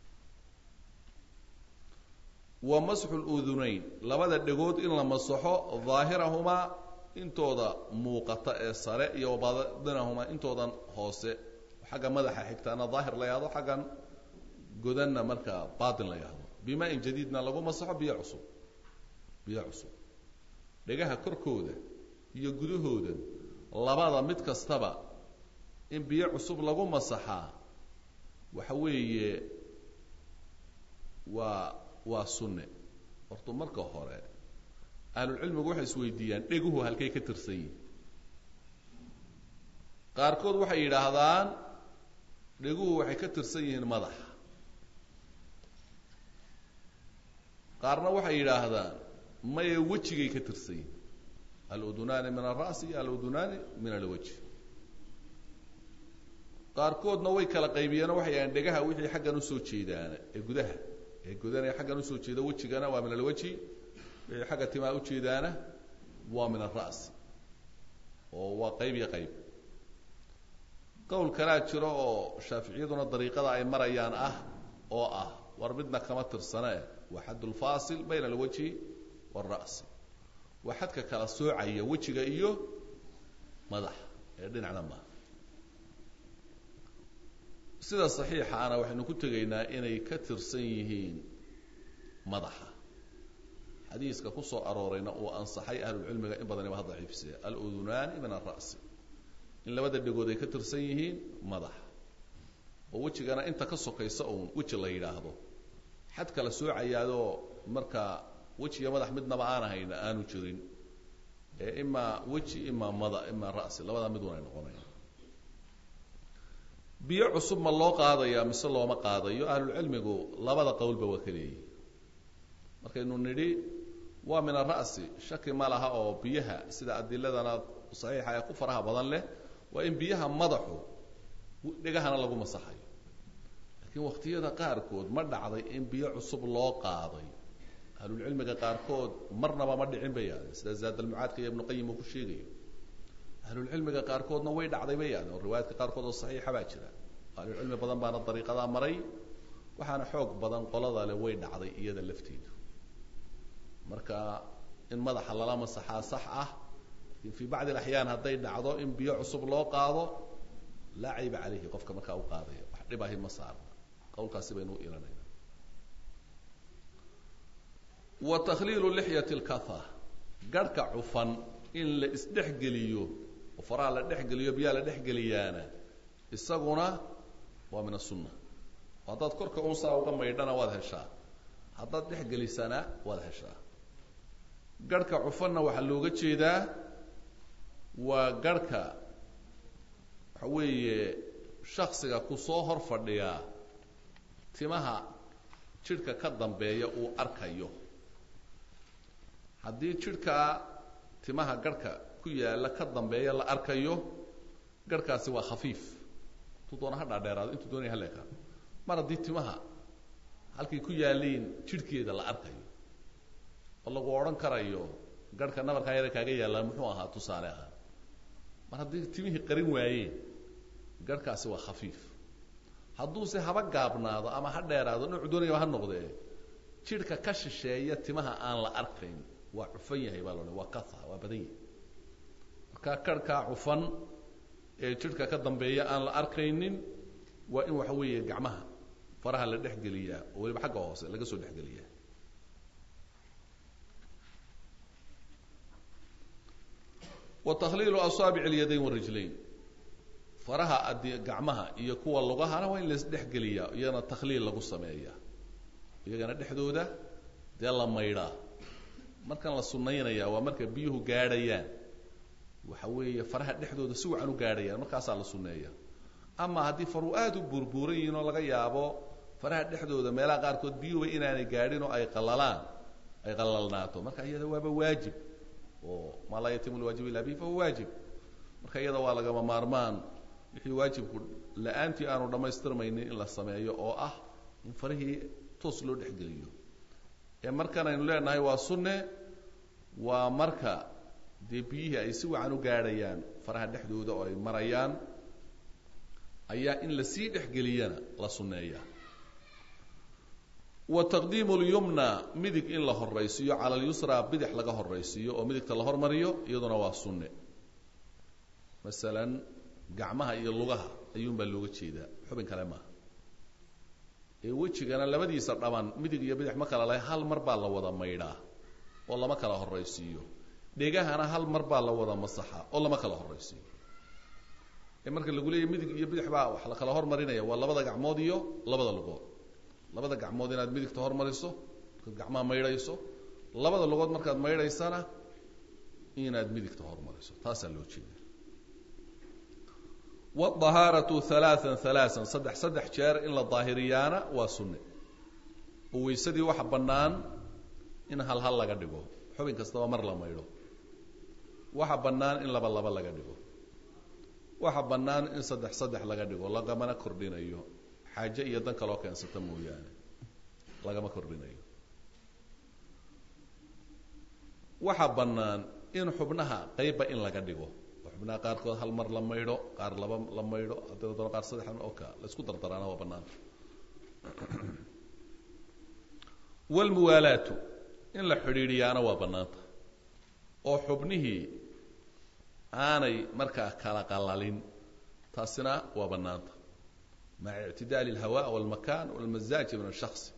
wa masxu ludunayn labada dhegood in la masaxo daahirahumaa intooda muuqata ee sare iyo wabadinahumaa intoodan hoose xagga madaxa xigtaana daahir la yahdo xaggan godanna markaa baatin la yahdo bimaa-in jadiidna lagu masaxo biyo cusub biyo cusub dhegaha korkooda iyo gudahoodan labada mid kastaba in biyo cusub lagu masaxaa waxa weeye waa waa sunne horta marka hore ahlulcilmigu waxay isweydiiyaan dheguhu halkay ka tirsan yihin qaarkood waxay yidhaahdaan dheguhu waxay ka tirsan yihiin madaxa qaarna waxay yidhaahdaan maya wejigay ka tirsan yihin aludunaani min alra'si iyo aludunaani min alwajh qaarkoodna way kala qaybiyeenoo waxay yidhahdeen dhegaha wixii xaggan usoo jeedaana ee gudaha ee gudanaya xaggan usoo jeeda wejigana waa min alwajhi wixii xagga timaa ujeedaana waa min alra'si oo waa qayb iyo qayb qowl kalaa jiro oo shaaficiyaduna dariiqada ay marayaan ah oo ah war midna kama tirsanee waa xad lfaasil bayna alwajhi waalra'si waa xadka kala soocaya wejiga iyo madaxa ee dhinacna maaha sida saxiixaana waxaynu ku tegaynaa inay ka tirsan yihiin madaxa xadiiska ku soo aroorayna uu ansaxay ahlulcilmiga in badaniba ha daciifsee aludunaani min alra'si in labada dhegood ay ka tirsan yihiin madaxa oo wejigana inta ka sokaysa uun weji la yidhaahdo xad kala soocayaadoo marka weji iyo madax midnaba aan ahayna aanu jirin ee imaa weji imaa mada imaa ra'si labadaa mid unay noqonayaan biyo cusub ma loo qaadaya mise looma qaadayo ahlulcilmigu labada qowlba waa ka leeyihi markaynu nidhi waa min ara'si shaki ma laha oo biyaha sida adiladana saxiixa ee ku faraha badan leh waa in biyaha madaxu dhegahana lagu masaxayo laakiin waqtiyada qaarkood ma dhacday in biyo cusub loo qaaday ahlulcilmiga qaarkood marnaba ma dhicin bay yaahdeen sida zaadalmucaadka iyo ibnuqayim uu ku sheegayo ahlulcilmiga qaarkoodna way dhacday bay yaahdeen oo riwaayaadka qaarkood oo saxiixa baa jira ahlulcilmi badan baana dariiqadaa maray waxaana xoog badan qolada le way dhacday iyada lafteedu marka in madaxa lala masaxaa sax ah lakin fii bacdi alaxyaan hadday dhacdo in biyo cusub loo qaado laa cayba calayhi qofka markaa u qaadaya wax dhibahi ma saarna qawlkaasi baynu u ilanayna wa takhliilu lixyati lkatha garhka cufan in la isdhexgeliyo oo faraha la dhexgeliyo biyaha la dhexgeliyaana isaguna waa min asunna oo haddaad korka unsaa uga maydhana waad heshaa haddaad dhexgelisana waad heshaa garhka cufanna waxaa looga jeedaa waa garhka waxa weeye shaksiga ku soo hor fadhiyaa timaha jidhka ka dambeeya uu arkayo haddii jidhkaa timaha garhka ku yaalla ka dambeeya la arkayo garhkaasi waa khafiif intuu doona ha dhaadheeraado intuu doonaya ha leekaado mar haddii timaha halkay ku yaalliin jidhkeeda la arkayo oo lagu odhan karayo garhka nabarkaa yara kaaga yaallaa muxuu ahaa tusaale ahaan mar haddii timihii qarin waayeen garhkaasi waa khafiif hadduuse haba gaabnaado ama ha dheeraado noocu doonayaba ha noqdee jidhka ka shisheeya timaha aan la arkayn waa cufan yahay baa loodhan waa katha waa badan yahay markaa karhkaa cufan ee jidhka ka dambeeya aan la arkaynin waa in waxa weeye gacmaha faraha la dhexgeliyaa oo weliba xagga hoose laga soo dhexgeliyaa wa takhliilu asaabic alyadayn warijlayn faraha adi gacmaha iyo kuwa lugahana waa in laisdhexgeliyaa iyagana takhliil lagu sameeyaa iyagana dhexdooda dee la maydhaa markan la sunaynaya waa marka biyuhu gaadhayaan waxa weeye faraha dhexdooda si wacan u gaadhayaan markaasaa la suneeya ama haddii faru aad u buurbuuran yihiin oo laga yaabo faraha dhexdooda meelaha qaarkood biyuhuba inaanay gaadhin oo ay qalalaan ay qalalnaato marka iyada waaba waajib oo maa laa yatimu lwaajib illa bihi fahuwa waajib marka iyada waa lagama maarmaan wixii waajibku la-aantii aanu dhammaystirmaynin in la sameeyo oo ah in farihii toos loo dhexgeliyo ee markan aynu leenahay waa sunne waa marka dee biyihii ay si wacan u gaadhayaan faraha dhexdooda oo ay marayaan ayaa in lasii dhexgeliyana la sunneeyaa wa taqdiimu lyumna midig in la horaysiiyo cala alyusra bidix laga horaysiiyo oo midigta la hormariyo iyaduna waa sunne masalan gacmaha iyo lugaha ayuunbaa looga jeedaa xubin kale maaha ee wejigana labadiisa dhaban midig iyo bidix ma kala lahay hal mar baa la wada maydhaa oo lama kala horaysiiyo dhegahana hal mar baa la wada masaxa oo lama kala horaysiiyo ee marka lagu leeyahy midig iyo bidix baa wax la kala hormarinaya waa labada gacmood iyo labada lugood labada gacmood inaad midigta hormariso markaad gacmaha maydhayso labada lugood markaad maydhaysana inaad midigta hormariso taasaa loo jeeda wadahaaratu halaaan halaaan saddex saddex jeer in la daahiriyaana waa sunne oo weysadii waxa bannaan in hal hal laga dhigo xubin kastaba mar la maydho waxa bannaan in laba laba laga dhigo waxa bannaan in saddex saddex laga dhigo lagamana kordhinayo xaaje iyo dan kaloo keensata mooyaane lagama kordhinayo waxa bannaan in xubnaha qeybba in laga dhigo oo xubnaha qaarkood hal mar la maydho qaar laba la maydho haddii la doono qaar saddex oka la isku dardaraana waa bannaanta walmuwaalaatu in la xidhiidhiyaana waa bannaanta oo xubnihii aanay markaa kala qalalin taasina waa bannaanta maca ictidaali alhawa walmakan walmasaaji min ashaksi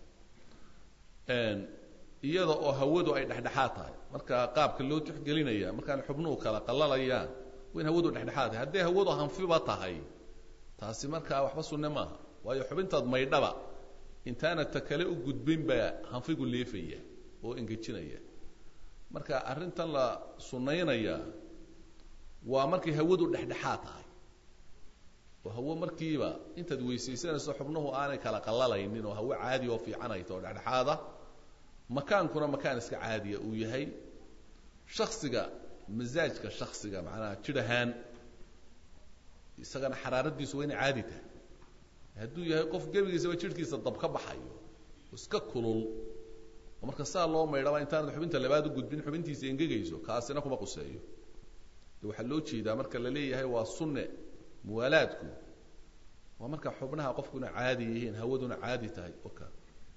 iyada oo hawadu ay dhexdhexaad tahay marka qaabka loo tixgelinaya markaan xubnuhu kala qalalayaan waa in hawadu dhexdhexaad tahay hadday hawadu hanfiba tahay taasi markaa waxba sunne maaha waayo xubintaad maydhaba intaana ta kale u gudbin baa hanfigu leefaya oo engejinaya marka arrintan la sunnaynaya waa markay hawadu dhexdhexaad tahay oo hawo markiiba intaad weysaysanayso xubnuhu aanay kala qallalaynin oo hawo caadi oo fiican ay taho dhexdhexaada makaankuna makaan iska caadiya uu yahay shaksiga masaajka shaksiga macnaha jidh ahaan isagana xaraaradiisu waa inay caadi tahay hadduu yahay qof gebigiisaba jidhkiisa dab ka baxayo iska kulul oo marka saa loo maydhaba intaanad xubinta labaad u gudbin xubintiisa engegayso kaasina kuma quseeyo de waxaa loo jeedaa marka la leeyahay waa sunne muwaalaadku waa marka xubnaha qofkuna caadi yihiin hawaduna caadi tahay o ka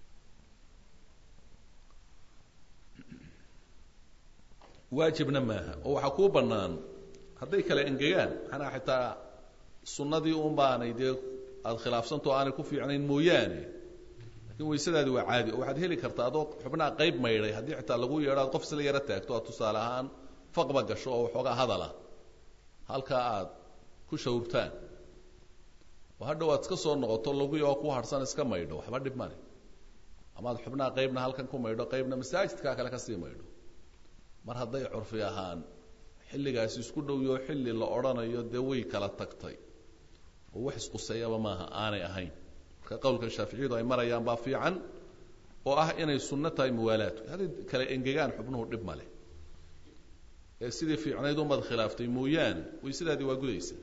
waajibna maaha oo waxaa kuu bannaan hadday kale engegaan maxanaa xitaa sunnadii un baanay dee aada khilaafsantao aanay ku fiicnayn mooyaane lakin waysadaadi waa caadi oo waxaad heli kartaa adoo xubnaha qayb maydhay haddii xitaa lagu yeedho aad qof isla yaro taagto aad tusaale ahaan faqba gasho oo waxoogaa hadala halkaa aad ku shawrtaan oo hadhow aad iska soo noqoto laguyo ku harsan iska maydho waxba dhib male amaad xubnaha qaybna halkan ku maydho qaybna masaajidkaa kale kasii maydho mar hadday curfi ahaan xilligaasi isku dhowyo xilli la odhanayo dee way kala tagtay oo wax isquseeyaba maaha aanay ahayn marka qowlka shaaficiyadu ay marayaan baa fiican oo ah inay sunno tahay muwaalaadku hadday kale engegaan xubnuhu dhib male ee sidii fiicnayd umaad khilaaftay mooyaane waysadaadii waa gudaysa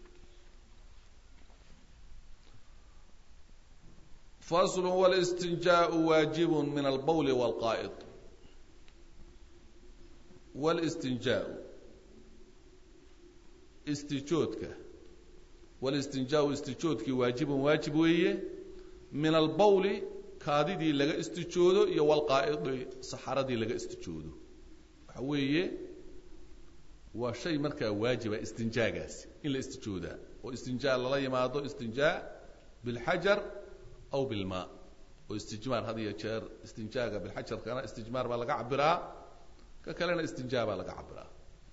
fasl wاlاstinjaaء waajib min albowl wاlqaa'id wاlاstinjaaء istijoodka wاlistinjaaءu istijoodkii waajibun waajib weeye min albowli kaadidii laga istijoodo iyo wاlqaa'idi saxaradii laga istijoodo waxa weeye waa shay markaa waajiba istinjaagaasi in la istijoodaa oo istinjaa lala yimaado istinjaa bilxajar aw bilmaa oo istijmaar had iyo jeer istinjaaga bilxajarkana istijmaar baa laga cabiraa ka kalena istinjaa baa laga cabiraa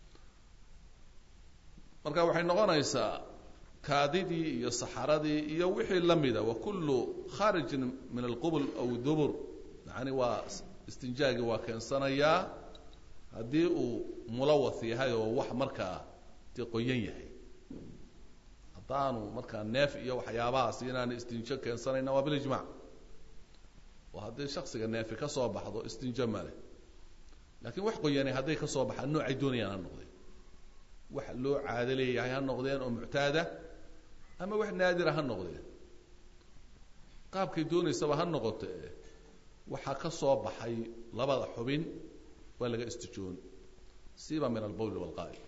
marka waxay noqonaysaa kaadidii iyo saxaradii iyo wixii la mida wa kullu kharijin min alqubul aw dubur yani waa istinjaagii waa keensanayaa haddii uu mulawath yahay oo wax markaa dee qoyan yahay haddaanu markaa neef iyo waxyaabahaas inaanu istinjo keensanayna waa bilijmac oo haddii shaksiga neefi ka soo baxdo istinjo male laakiin wax qoyanay hadday ka soo baxaan noocay doonayaan ha noqdeen wax loo caado leeyahay ha noqdeen oo muctaada ama wax naadira ha noqdeen qaabkay doonaysaba ha noqoto e waxaa ka soo baxay labada xubin waa laga istijoon siba min albowl wاlqaa'id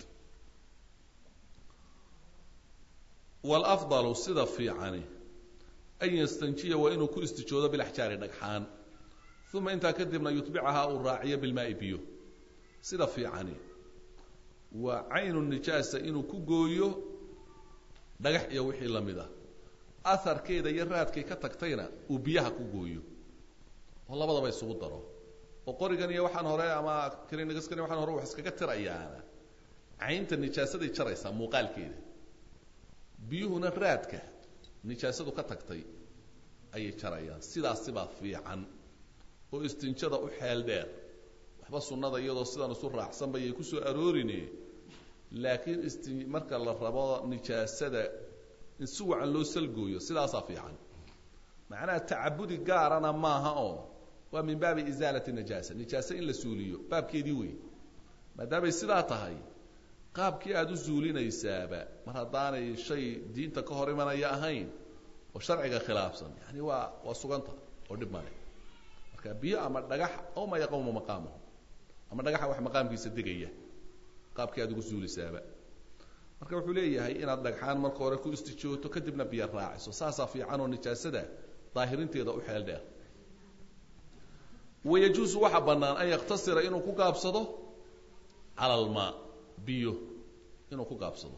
wاlafضalu sida fiicani an yastanjiya waa inuu ku istijoodo bilaxjaari dhagxaan uma intaa kadibna yutbicahaa uu raaciyo bilmaai biyo sida fiicani waa caynu nijaasa inuu ku gooyo dhagax iyo wixii la mid ah aharkeeda iyo raadkay ka tagtayna uu biyaha ku gooyo oo labadaba isugu daro oo qorigan iyo waxaan hore ama klinigaskan waxaan hore wax iskaga tirayaana caynta nijaasaday jaraysaa muuqaalkeeda biyuhuna raadka nijaasadu ka tagtay ayay jarayaan sidaasibaa fiican oo istinjada u xeel dheer waxba sunnada iyadoo sidan isu raacsanba yay ku soo aroorine laakiin isti marka la rabo nijaasada in si wacan loo salgooyo sidaasaa fiican macnaha tacabudi gaarana maaha oo waa min baabi isaalati najaasa nijaase in la suuliyo baabkeedii wey maadaamay sidaa tahay qaabkii aada u suulinaysaaba mar haddaanay shay diinta ka hor imanaya ahayn oo sharciga khilaafsan yani waa waa suganta oo dhib male marka biyo ama dhagax aw ma yaqawmu maqaamahu ama dhagaxa wax maqaamkiisa degaya qaabkii aad ugu suulisaaba marka wuxuu leeyahay inaad dhagxaan marka hore ku istijooto kadibna biyo raaciso saasaa fiican oo nijaasada daahirinteeda u xeel dheer wayajuusu waxaa bannaan an yaktasira inuu ku gaabsado cala almaa biyo inuu ku gaabsado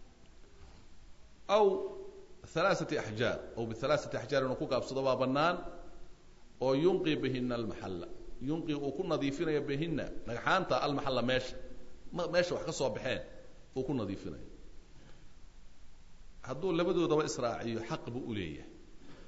aw halaaثati axjaar aw bihalaaثati axjaar inuu ku gaabsado baa bannaan oo yunqi bihina almaxalla yunqi uu ku nadiifinayo bihina dhagxaanta almaxalla meesha meesha wax ka soo baxeen uu ku nadiifinayo hadduu labadoodaba israaciyo xaq buu u leeyahay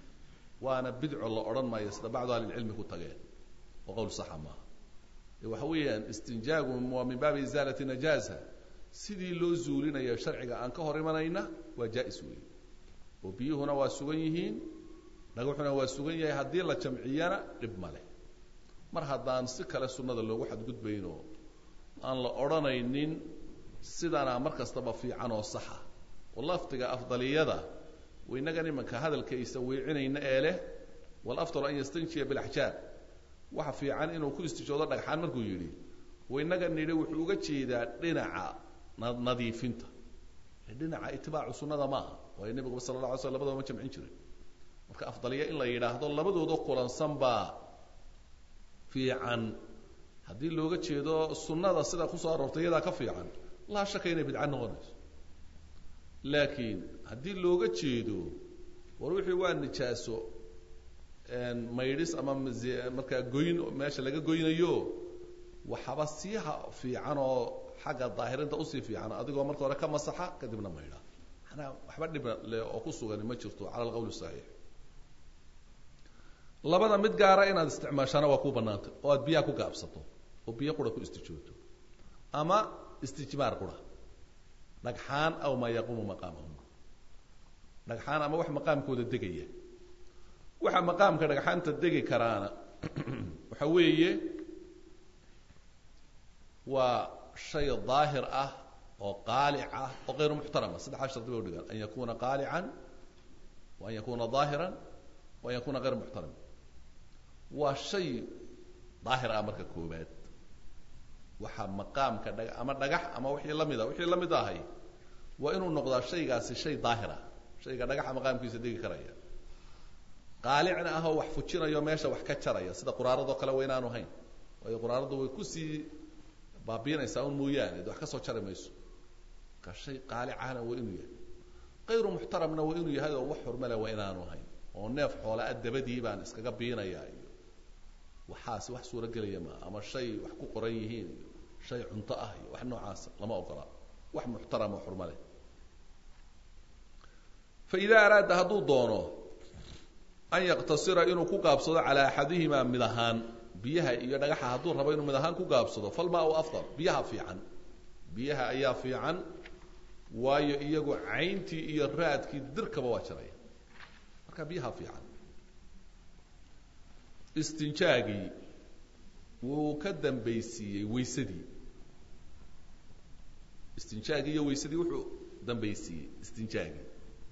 waana bidco la odhan maayo sida bacdu ahlilcilmi ku tageen oo qowl saxa maaha ee waxa weeyaan istinjaagu waa min baabi isaalati najaasa sidii loo zuulinayo sharciga aan ka hor imanayna waa jaa-is weeye oo biyuhuna waa sugan yihiin dhagaxuna waa sugan yahay haddii la jamciyana dhib ma leh mar haddaan si kale sunnada loogu xadgudbayno aan la odhanaynin sidanaa mar kastaba fiican oo saxa oo lafdiga afdaliyada waynagan imanka hadalkaysa weecinayna ee leh walafdalu an yastanjiya bilaxjaar waxa fiican inuu ku istijoodo dhagxaan markuu yidhi waynaga nidhi wuxuu uga jeedaa dhinaca nadiifinta dhinaca itibaacu sunnada maaha waayo nebiguba sala la alay slam labadaba ma jamcin jirin marka afdaliya in la yidhaahdo labadooda kulansan baa fiican haddii looga jeedo sunnada sida kusoo aroortay iyadaa ka fiican laa shaka inay bidca noqonayso laakiin haddii looga jeedo war wixii waa nijaaso maydhis ama markaa goyn meesha laga goynayo waxaba siiha fiican oo xagga daahirinta usii fiican adigoo marka hore ka masaxa kadibna maydha manaa waxba dhib le oo ku sugani ma jirto cala alqawl saxiix labada mid gaara inaad isticmaashaana waa ku banaanta oo aad biyaha ku gaabsato oo biyo qura ku istijooto ama istijmaar qura dhagxaan aw maa yaquumu maqaamahum dhagxaan ama wax maqaamkooda degaya waxa maqaamka dhagxaanta degi karaana waxa weeye waa shay daahir ah oo qaalic ah oo kayru muxtarama saddexaa shardi bay udhigaan an yakuna qaalican wa an yakuna daahiran wa an yakuna kayr muxtaram waa shay daahir ah marka koobaad waxa maqaamka dha ama dhagax ama wixii lamid a wixii lamid ahay waa inuu noqdaa shaygaasi shay daahir ah shayga dhagaxa maqaamkiisa degi karaya qaalicna ah oo wax fujinayo meesha wax ka jaraya sida quraaradoo kale wa inaanu hayn waayo quraaradu way kusii baabiinaysaa un mooyaane de wax ka soo jari mayso marka shay qaalicahna waa inuu yahay kayru muxtaramna waa inuu yahay oo wax xurmale waa inaanu hayn oo neef xoolaa dabadii baan iskaga biinayaa iyo waxaasi wax suuragelaya maa ama shay wax ku qoran yihiin iyo shay cunto ah iyo wax noocaasa lama ogola wax muxtaram oo xurma leh fa idaa araada hadduu doono an yaqtasira inuu ku gaabsado calaa axadihimaa mid ahaan biyaha iyo dhagaxa hadduu rabo inuu mid ahaan ku gaabsado falmaa u afdal biyaha fiican biyaha ayaa fiican waayo iyagu cayntii iyo raadkii dirkaba waa jiraya marka biyaha fiican istinjaagii wuu ka dambaysiiyey waysadii istinjaagii iyo waysadii wuxuu dambaysiiyey istinjaagii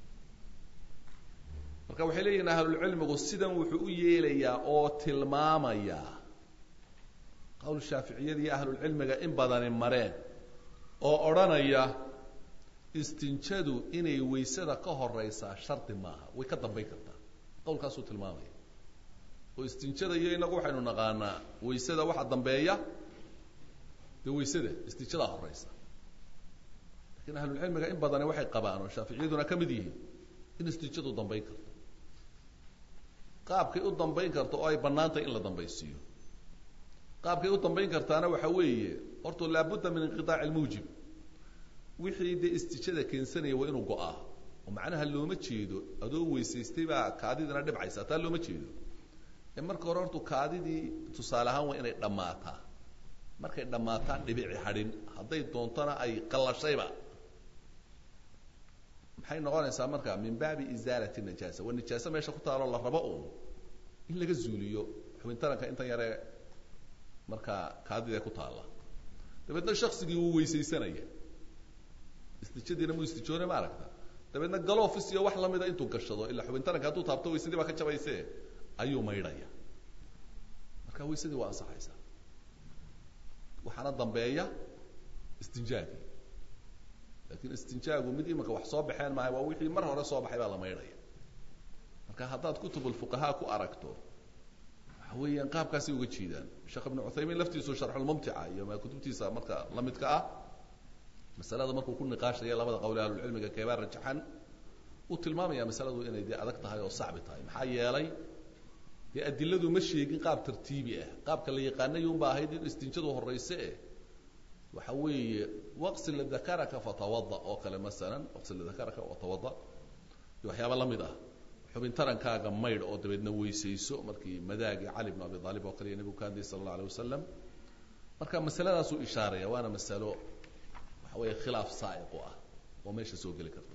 marka waxay leeyihin ahlulcilmigu sidan wuxuu u yeelayaa oo tilmaamayaa qowl shaaficiyada iyo ahlulcilmiga in badani mareen oo odhanaya istinjadu inay waysada ka horeysaa shardi maaha way ka dambayn kartaa qowlkaasuu tilmaamaya oo istinjada iyo inagu waxaynu naqaanaa waysada waxa dambeeya dee waysada istinjadaa horeysa lakiin ahlulcilmiga in badani waxay qabaan oo shaaficiyaduna ka mid yihiin in istinjadu dambayn karto qaabkay u dambayn karto oo ay bannaantay in la dambaysiiyo qaabkay u dambayn kartaana waxa weeye horta laabudda min inqiaaci lmuujib wixii dee istijada keensanaya waa inuu go-aa oo macnaha looma jeedo adoo weysaystay baa kaadidina dhibcaysa taa looma jeedo ee marka hore hortu kaadidii tusaale ahaan waa inay dhammaataa markay dhammaataan dhibici hadhin hadday doontona ay qallashayba maxay noqonaysaa marka min baabi isaalati najaasa waa nijaase meesha ku taalo la rabo uun in laga zuuliyo xubintaranka intan yaree markaa kaadida ku taalla dabeedna shaksigii wuu weysaysanaya istijadiina mu istijoone ma aragta dabeedna galofis iyo wax lamida intuu gashado ilaa xubintaranka hadduu taabto waysadii baa ka jabayse ayuu maydhaya marka waysadii waa ansaxaysaa waxaana dambeeya istinjaagii lakin istinjaagu mid imanka wax soo baxeen maaha waa wixii mar hore soo baxay baa la maydhaya marka haddaad kutubulfuqahaa ku aragto waxa weeyaan qaabkaasay uga jeedaan sheekh ibnu cuthaymiin laftiisu sharxulmumtica iyo kutubtiisa marka la midka ah masalada markuu ku niqaashaya labada qowle ahlulcilmiga keebaa rajaxan uu tilmaamaya masaladu inay dee adag tahay oo sacbi tahay maxaa yeelay dee adiladu ma sheegin qaab tartiibi ah qaabka la yaqaanay unba ahayd in istinjadu horeyse eh waxa weeye waqsil dakaraka fatawada oo kale masalan waqsil dakaraka watawada iyo waxyaaba lamid ah xubin tarankaaga maydh oo dabeedna weysayso markii madaagii cali bn abi aalib oo kaliya nebigu ka hadlayay sala allah alay wasalam marka masaladaasuu ishaaraya waana masalo waxa weeye khilaaf saa'iq u ah oo meesha soo geli karta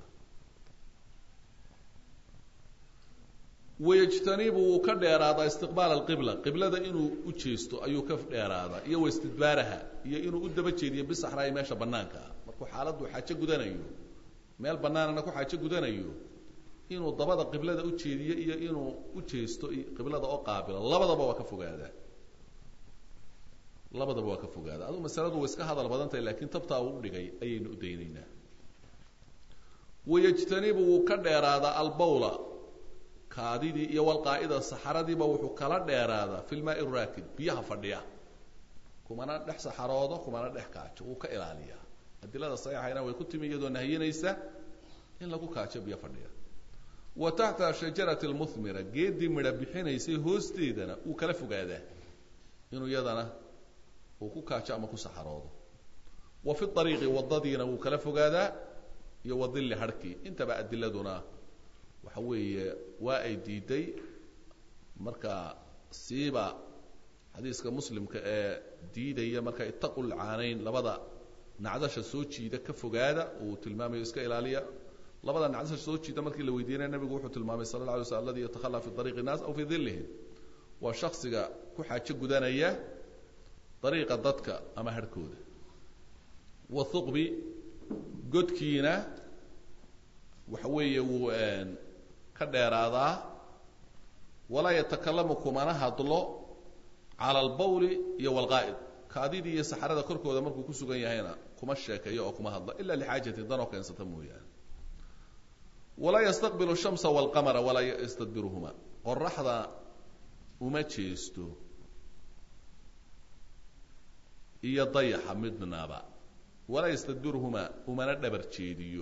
wayajtanibu wuu ka dheeraadaa istiqbaal alqibla qiblada inuu u jeesto ayuu ka dheeraadaa iyo waistidbaaraha iyo inuu u daba jeediyo bisaxraayi meesha banaanka ah markuu xaaladdu xaajo gudanayo meel banaanana ku xaajo gudanayo inuu dabada qiblada u jeediyo iyo inuu u jeesto qiblada oo qaabilo labadaba waa ka fogaadaa labadaba waa ka fogaadaa aduu masaladu way iska hadal badan tahay laakiin tabtaa uu udhigay ayaynu u daynaynaa wayajtanibu wuu ka dheeraadaa albawla kaadidii iyo walqaa'ida saxaradiiba wuxuu kala dheeraadaa fi lmaai raakid biyaha fadhiya kumana dhex saxaroodo kumana dhex kaajo wuu ka ilaaliyaa adilada saxiixayna way ku timi iyadoo nahiyinaysa in lagu kaajo biyo fadhiya wa taxta shajarati lmuhmira geeddii midha bixinaysay hoosteedana wuu kala fogaadaa inuu iyadana uu ku kaajo ama ku saxaroodo wa fi ariiqi wadadiina wuu kala fogaadaa iyo wadilli harhkii intaba adiladuna waxa weeye waa ay diiday marka siiba xadiiska muslimka ee diidaya marka itaqu lcaanayn labada nacdasha soo jiida ka fogaada uu tilmaamayo iska ilaaliya labada nacdasha soo jiida markii la weydiinaya nabigu wuxuu tilmaamay sala la alay slam aladi yatakhala fi ariiqi nnaas aw fii dillihim waa shaksiga ku xaajo gudanaya dariiqa dadka ama harhkooda wathuqbi godkiina waxa weeye wuu ka dheeraadaa walaa yatakalamu kumana hadlo cala albawli iyo walqaa'id kaadidii iyo saxarada korkooda markuu ku sugan yahayna kuma sheekeeyo oo kuma hadlo ila lixaajatin danoo keensata mooyaane walaa yastaqbilu shamsa walqamara walaa yastadbiruhuma qoraxda uma jeesto iyo dayaxa midnaba walaa yastadbiruhuma umana dhabar jeediyo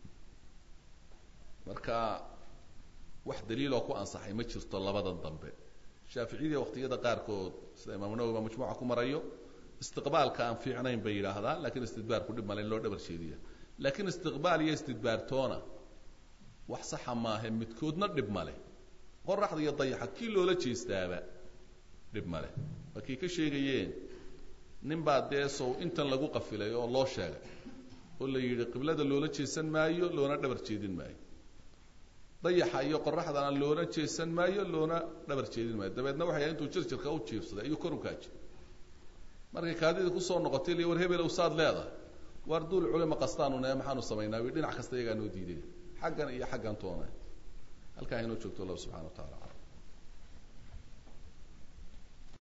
marka wax daliiloo ku ansaxay ma jirto labadan dambe shaaficiyadii waqtiyada qaarkood sida imaamu nawowi baa majmuuca ku marayo istiqbaalka aan fiicnayn bay yidhaahdaan lakiin istidbaarku dhib male in loo dhabar jeediya laakiin istiqbaal iyo istidbaartoona wax saxa maahe midkoodna dhib male qoraxda iyo dayaxa kii loola jeestaaba dhib male waa kii ka sheegayeen nin baa dee sow intan lagu qafilay oo loo sheegay oo la yidhi qiblada loola jeesan maayo loona dhabar jeedin maayo dayaxa iyo qoraxdana loona jeesan maayo loona dhabar jeedin maayo dabeedna waxay intuu jirjirka u jiibsaday ayuu kor u kaajay markay kaadidii kusoo noqotay li war hebel saad leedahay waar duul culima qastaanu nae maxaanu samaynaa wi dhinac kasta iyagaa noo diiday xaggan iyo xaggan toona halkaa inoo joogto allah subxana wa tacala